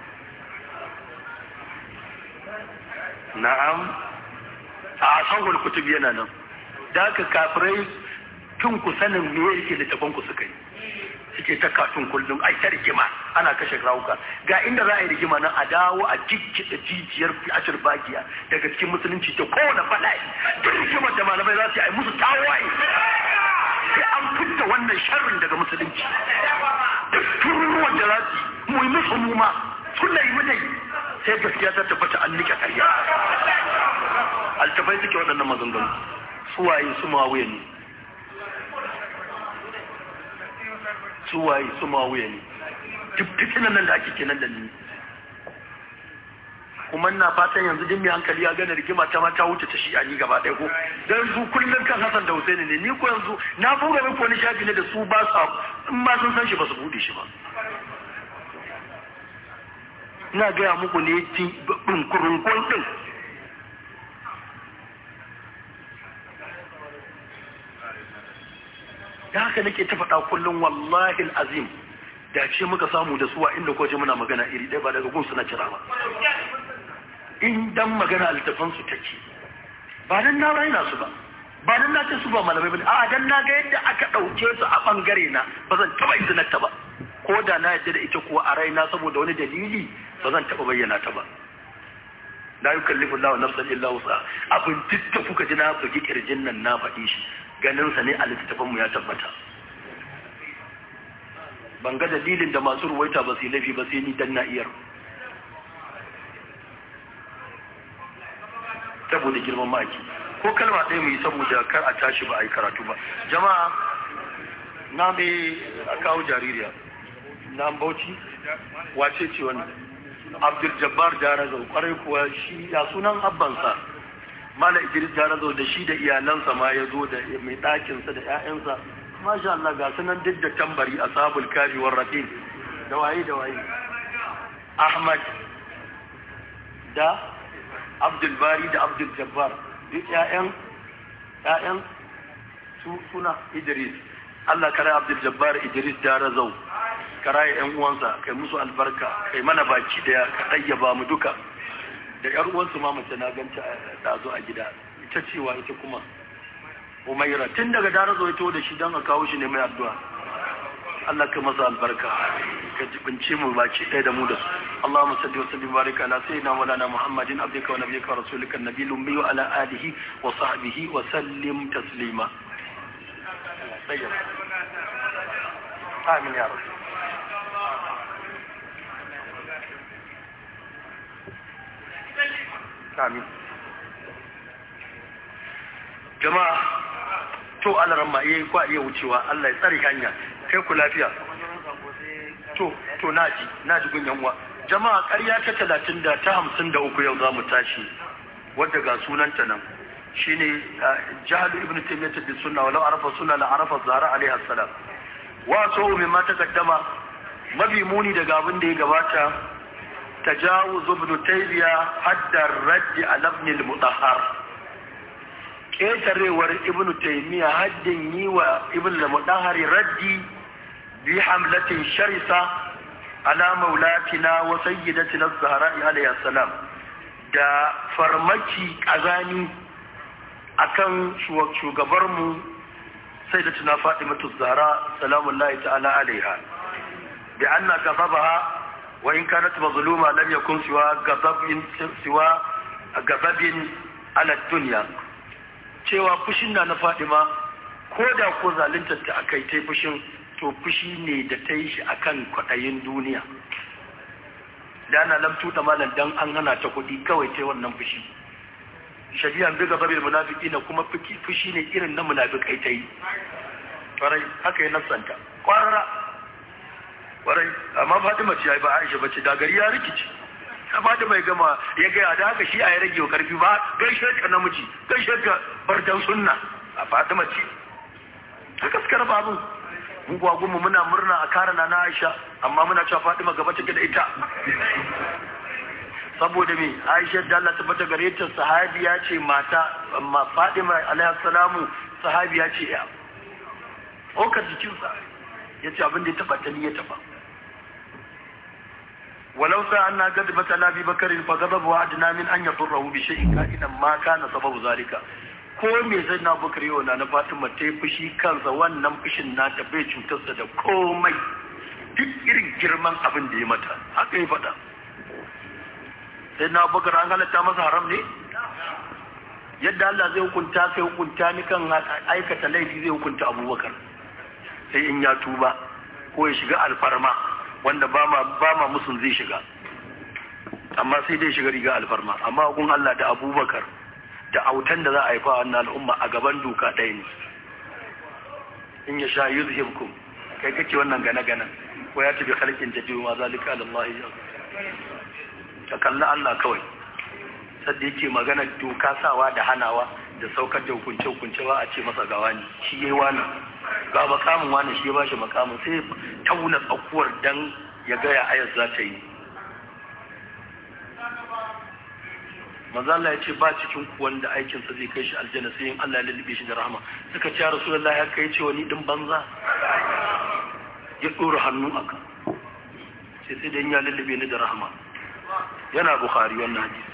na'am a sahul kutub yana nan da aka kafirai tun ku sanin me yake littafin ku suka yi suke ta katun kullum ai ta rigima ana kashe rawuka ga inda za a yi rigima nan a dawo a jikkida jijiyar ashir bagiya daga cikin musulunci ta kowane bala'i duk rigimar da malamai za su yi musu tawaye sai an fitta wannan sharrin daga musulunci duk tururuwan da za su yi mu yi musu muma suna yi mu dai sai gaskiya ta tabbata an nika karya altafai suke waɗannan maganganu suwaye su mawuya ne suwaye su mawuya ne duk fitinan nan da ake kenan da ni kuma na fatan yanzu din mai hankali ya gane rigima ta ma ta wuce ta shi a ni gaba ɗaya ko dan su kullum kan Hassan da Husaini ne ni ko yanzu na buga muku wani shafi ne da su ba su in ma sun san shi ba su bude shi ba ina gaya muku ne ɗinkurunkun ɗin da haka nake ta faɗa kullum wallahi azim da ce muka samu da suwa inda kwaje muna magana iri ɗaya ba daga gun suna kira ba in dan magana a littafansu take ba dan na raina su ba ba dan na ce su ba malamai bane a dan na ga yadda aka ɗauke su a ɓangare na ba zan taɓa izinarta ba ko da na yadda da ita kuwa a raina saboda wani dalili ba zan taɓa bayyana ta ba la yukallifu Allahu nafsan illa wusa abin duk da kuka ji na bugi kirjin nan na faɗi shi ganin sa ne a littattafan mu ya tabbata ban ga dalilin da masu ruwaita ba su yi laifi ba sai ni dan na iyar saboda girman maki ko kalma ɗaya mu yi saboda kar a tashi ba a yi karatu ba jama'a na mai a kawo jaririya na bauchi wace ce wannan abdul jabbar jarazo kwarai kuwa shi ya sunan abbansa mala idris jarazo da shi da iyalansa ma ya zo da mai ɗakinsa da 'ya'yansa masha Allah ga sunan duk da tambari a sabul kafi war raqib da waye da waye ahmad da abdul bari da abdul jabbar duk 'ya'yan 'ya'yan su suna idris Allah kare abdul jabbar idris jarazo karaye yan uwansa kai musu albarka kai mana baki da ka ɗayyaba mu duka da yar uwansu ma mace na ganta da zo a gida ita cewa ita kuma umaira tun daga dara zo ito da shi don a kawo shi ne mai addu'a Allah ka masa albarka ka jibince mu baki ɗaya da mu da su Allahumma salli wa sallim barika ala sayyidina wa lana Muhammadin abdika wa nabiyyika wa rasulika nabiyil ummi wa ala alihi wa sahbihi wa sallim taslima Amin ya rabbi Amin. Jama'a, to alaran ma iya kwa iya wucewa Allah ya tsari hanya, kai ku lafiya. To, to naji, naji gunyan uwa. Jama'a ƙarya ta talatin da ta hamsin da uku yau za mu tashi, wadda ga sunanta nan. Shi ne jahalu ibn Taymiyyah bin sunna walau arafa sunna la arafa zara alaihi salam. wa so mimma taqaddama mabi muni daga abin da ya gabata tajawuz ibn taymiya hadda radd ala ibn al-mutahhar ketarewar ibn taymiya haddin yi wa ibn al-mutahhar raddi bi hamlatin sharisa ala maulatina wa sayyidatina az-zahra alayha salam da farmaki kazani akan shugabarmu sayyidatina fatimatu az-zahra salamullahi ta'ala alaiha bi anna ghadabaha wa in kanat mazluma lam yakun siwa ghadabin siwa ghadabin ala dunya cewa fushin na na Fatima ko da ko zalunta ta akai tai fushin to fushi ne da ta yi shi akan kwaɗayin duniya da ana lam tuta malam dan an hana ta kuɗi kawai ta wannan fushi shari'an bi gaba bil munafiki na kuma fushi ne irin na munafikai ta yi kwarai haka yi nasanta kwarara kwarai amma Fatima ce ba Aisha bace da gari ya rikici amma da mai gama ya gaya da haka shi a ya rage wa karfi ba gaishe ka namiji gaishe ka bardan sunna a Fatima ce haka suka raba abin mu gwagunmu muna murna a kara na Aisha amma muna cewa Fatima gaba take da ita saboda me Aisha da Allah ta bata gare ta sahabiya ce mata amma Fatima alaiha salamu sahabiya ce ya okar jikinsa yace abin da ya taba ta ni ya taba ولو سألنا قدبة على أبي بكر فغضبه أدنى من أن يضره بشيء كائنا ما كان سبب ذلك ko me zai na bakar yau na na fatima ta yi fushi kansa wannan fushin nata bai cutarsa da komai duk irin girman abin da ya mata haka yi faɗa sai na bakar an halatta masa haram ne yadda Allah zai hukunta sai hukunta ni kan aikata laifi zai hukunta abubakar sai in ya tuba ko ya shiga alfarma wanda ba ma ba ma musun zai shiga amma sai dai shiga riga alfarma amma gun Allah da abubakar da autan da za a haifa wannan al'umma a gaban doka ɗaya ne in ya sha yi zuhibkum kai kake wannan gane-gane ko ya tafi halkin jaddi ma zalika alallahi ya ka kalli Allah kawai sadda yake magana doka sawa da hanawa da saukar da hukunce-hukunce ba a ce masa gawa ne shi yayi wani ga makamin wani shi ya bashi makamin sai tauna tsakuwar dan ya ga ya ayar za ta yi manzo Allah ya ce ba cikin ku wanda aikin sa zai kai shi aljanna sai in Allah ya lullube shi da rahama suka ce rasulullahi ya kai ce wani din banza ya dora hannu aka sai sai dan ya lullube ni da rahama yana bukhari wannan hadisi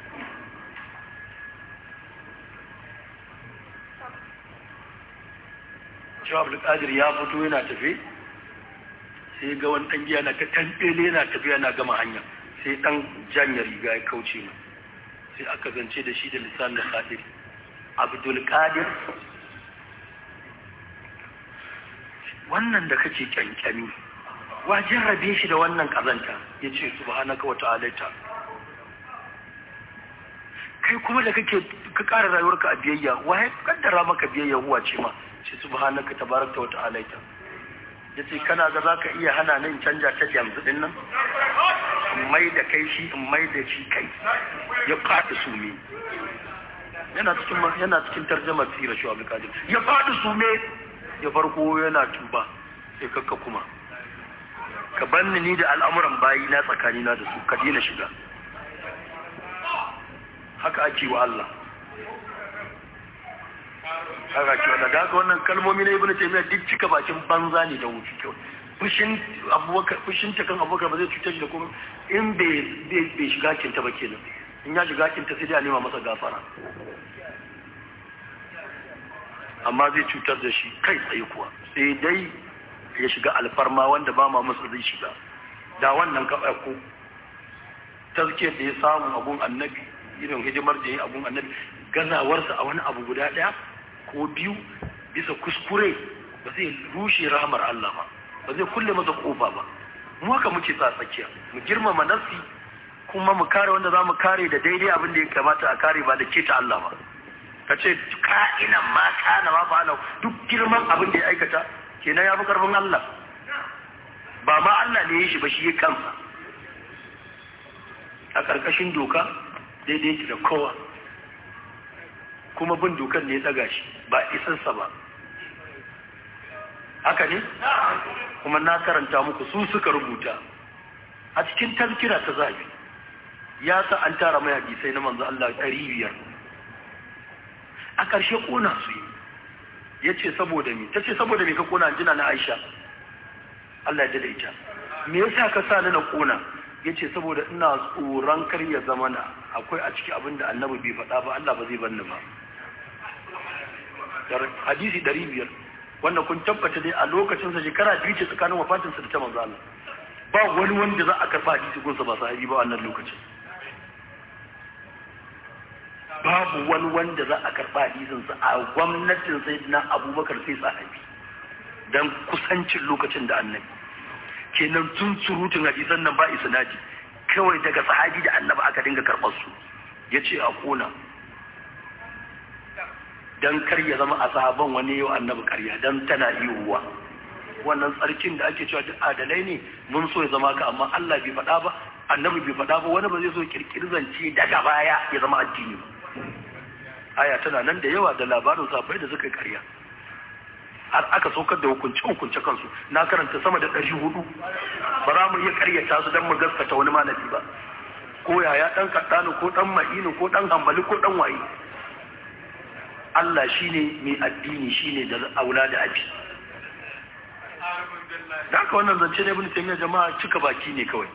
cewa abdulkadir ya fito yana tafe sai ga wani ɗan giya na ta tanɓele yana tafiya na gama hanya sai ɗan janya riga ya kauce mu sai aka zance da shi da lisan da qadir abdulkadir wannan da kake kyankyami wa jarrabe shi da wannan kazanta ya ce subhanaka wa ta'alaita kai kuma da kake ka ƙara rayuwarka a biyayya wa ya kaddara maka biyayya huwa ce ma ce subhanaka tabarakta wa ta'alaita yace kana ga zaka iya hana nan canja ta yanzu din nan in mai da kai shi in mai da shi kai ya fadi sume yana cikin yana cikin tarjumar sirar shi Abdul Qadir ya fadi sume ya farko yana tuba sai kakka kuma ka banni ni da al'amuran bayi na tsakani na da su ka dina shiga haka ake wa Allah haka ke wanda da wannan kalmomi na ibnu taymiya duk cika bakin banza ne da wuce kyau fushin abubakar fushin ta kan abubakar ba zai cutar da kuma in bai bai shiga kinta ba kenan in ya shiga kinta sai dai a nema masa gafara amma zai cutar da shi kai tsaye kuwa sai dai ya shiga alfarma wanda ba ma masa zai shiga da wannan ka ko tazkiyar da ya samu abun annabi irin hidimar da ya yi abun annabi gazawarsa a wani abu guda ɗaya ko biyu bisa kuskure ba zai rushe rahamar Allah ba ba zai kulle masa kofa ba mu haka muke sa tsakiya mu girmama nafsi kuma mu kare wanda za mu kare da daidai abin da ya kamata a kare ba da keta Allah ba ka ce ka'inan ma kana ma fa'ala duk girman abin da ya aikata kenan ya fi karfin Allah ba ma Allah ne ya shi ba shi ya kansa a ƙarƙashin doka daidai yake da kowa kuma bin dokar ne ya daga shi ba isarsa ba haka ne kuma na karanta muku su suka rubuta a cikin tazkira ta zabi ya sa an tara mai hadisai na manzo Allah ɗari biyar a ƙarshe ƙona su yi ya ce saboda me ta ce saboda me ka ƙona jina na Aisha Allah ya ita me yasa ka sa ni na ƙona ya ce saboda ina tsoron kar ya zama na akwai a ciki abin da annabi bai faɗa ba Allah ba zai banni ba hadisi ɗari biyar wanda kun tabbata dai a lokacinsa shekara biyu ce tsakanin wafatinsa da ta manzo Allah ba wani wanda za a karɓa hadisi gunsa ba sahabi ba wannan lokacin babu wani wanda za a karɓa hadisinsa a gwamnatin sai na abubakar sai sahabi don kusancin lokacin da annabi kenan tun surutun hadisan nan ba isnadi kawai daga sahabi da annabi aka dinga karɓar su ya ce a ƙona don kar ya zama a sahaban wani yau annabi karya don tana yiwuwa wannan tsarkin da ake cewa duk adalai ne mun so ya zama ka amma Allah bai faɗa ba annabi bai faɗa ba wani ba zai so kirkiri zance daga baya ya zama addini ba aya tana nan da yawa da labarin safai da suka karya har aka saukar da hukunce hukunce kansu na karanta sama da ɗari hudu ba za mu iya karyata su don mu gaskata wani malami ba ko yaya ɗan kaɗanu ko ɗan ma'inu ko ɗan hambali ko ɗan waye Allah shine mai addini shine da aula da abi da haka wannan zance ne ibn taymiya jama'a cika baki ne kawai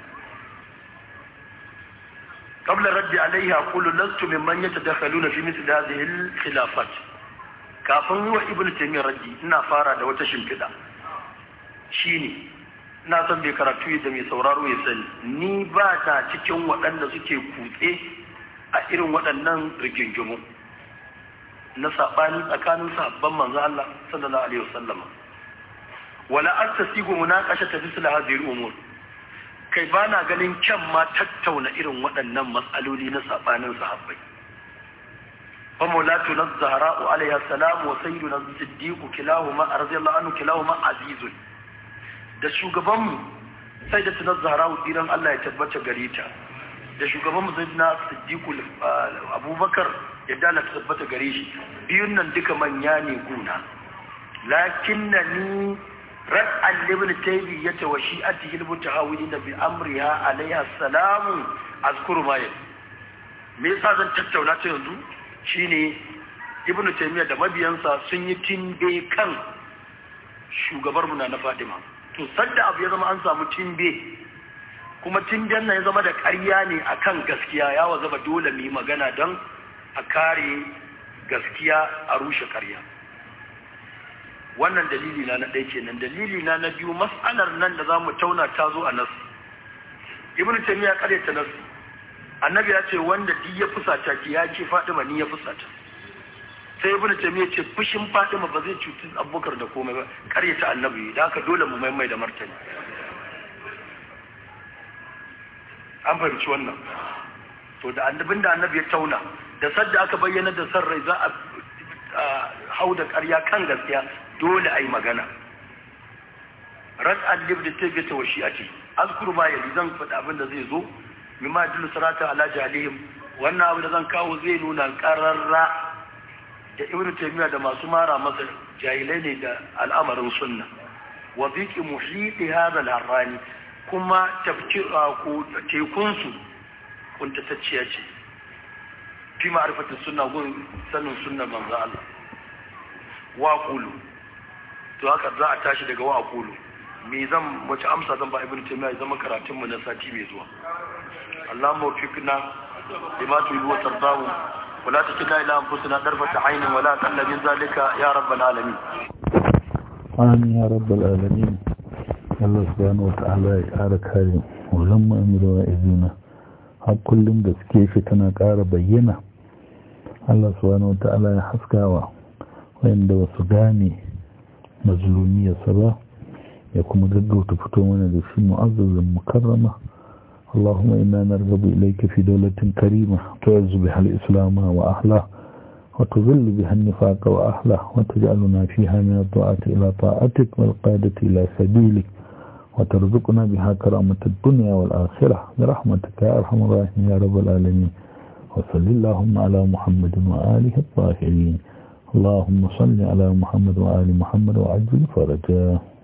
قبل الرد عليه أقول لست ممن يتدخلون في مثل هذه الخلافات kafin wa ibn taymiyyah raddi ina fara da wata shimfiɗa shine ina son bai karatu da mai sauraro ya sani ni ba ta cikin waɗanda suke kutse a irin waɗannan rigingimu na saɓani tsakanin sabon manzo Allah sallallahu alaihi wasallam wala astasigu munaqasha ta bisla hadhihi al-umur kai ba na ganin kyan ma tattauna irin waɗannan matsaloli na saɓanin sahabbai fa maulatu na zahra'u alaiha salam wa sayyidu na siddiqu kilahuma radiyallahu anhu kilahuma azizun da shugabanmu sai da tunar zahra'u diran Allah ya tabbata gare ta da shugabanmu sayyidina siddiqu abubakar ya dala tabbata gare shi biyun nan duka manya ne guna lakinnani رد لابن تيمية وشيئته المتهاونين بأمرها عليها السلام أذكر ما يلي me yasa zan tattauna ta yanzu shine ibnu taymiya da mabiyansa sun yi timbe kan shugabar mu na Fatima to sadda abu ya zama an samu timbe kuma timben nan ya zama da ƙarya ne akan gaskiya ya wa zama dole mu yi magana don a kare gaskiya a rushe ƙarya wannan dalili na na ɗaya kenan dalili na na biyu mas'alar nan da za mu tauna ta zo a nasu ibnu taymiya ƙaryata nasu annabi ya ce wanda duk ya fusata ki ya ce fadima ni ya fusata sai ibnu taymiya ce fushin fadima ba zai cuci abubakar da komai ba ƙaryata annabi da haka dole mu maimai da martani an fahimci wannan to da annabin da annabi ya tauna da sadda aka bayyana da san rai za a hau da ƙarya kan gaskiya dole a yi magana ras'ad libda tabbata wa shi'ati azkuru ma yali zan faɗi abin da zai zo mimma dillu sarata ala jalihim wannan abu da zan kawo zai nuna ƙararra da ibnu taymiya da masu mara masa jahilai ne da al'amarin sunna wa biqi muhiti hadha al-harrani kuma tekun su kuntatacciya ce fi ma'rifatin sunna gun sanin sunnar manzo Allah wa qulu to haka za a tashi daga wa qulu me zan wace amsa zan ba ibnu taymiya ya zama karatun mu na sati mai zuwa Allahumma waffiqna lima tuhibbu wa tardahu wa la takilna ila anfusina darfata aynin wa la talla min zalika ya rabbal alamin amin ya rabbal alamin Allah subhanahu wa ta'ala ya ƙara kare wallan mu'amiru wa izina har kullum da suke shi tana ƙara bayyana Allah subhanahu wa ta'ala ya haskawa wanda wasu gane mazlumiyarsa ba ya kuma gaggauta fito mana da shi mu'azzazin mukarrama اللهم إنا نرغب إليك في دولة كريمة تعز بها الإسلام وأهله وتذل بها النفاق وأهله وتجعلنا فيها من الطاعة إلى طاعتك والقادة إلى سبيلك وترزقنا بها كرامة الدنيا والآخرة برحمتك يا أرحم الراحمين يا رب العالمين وصل اللهم على محمد وآله الطاهرين اللهم صل على محمد وآل محمد وعجل فرجاه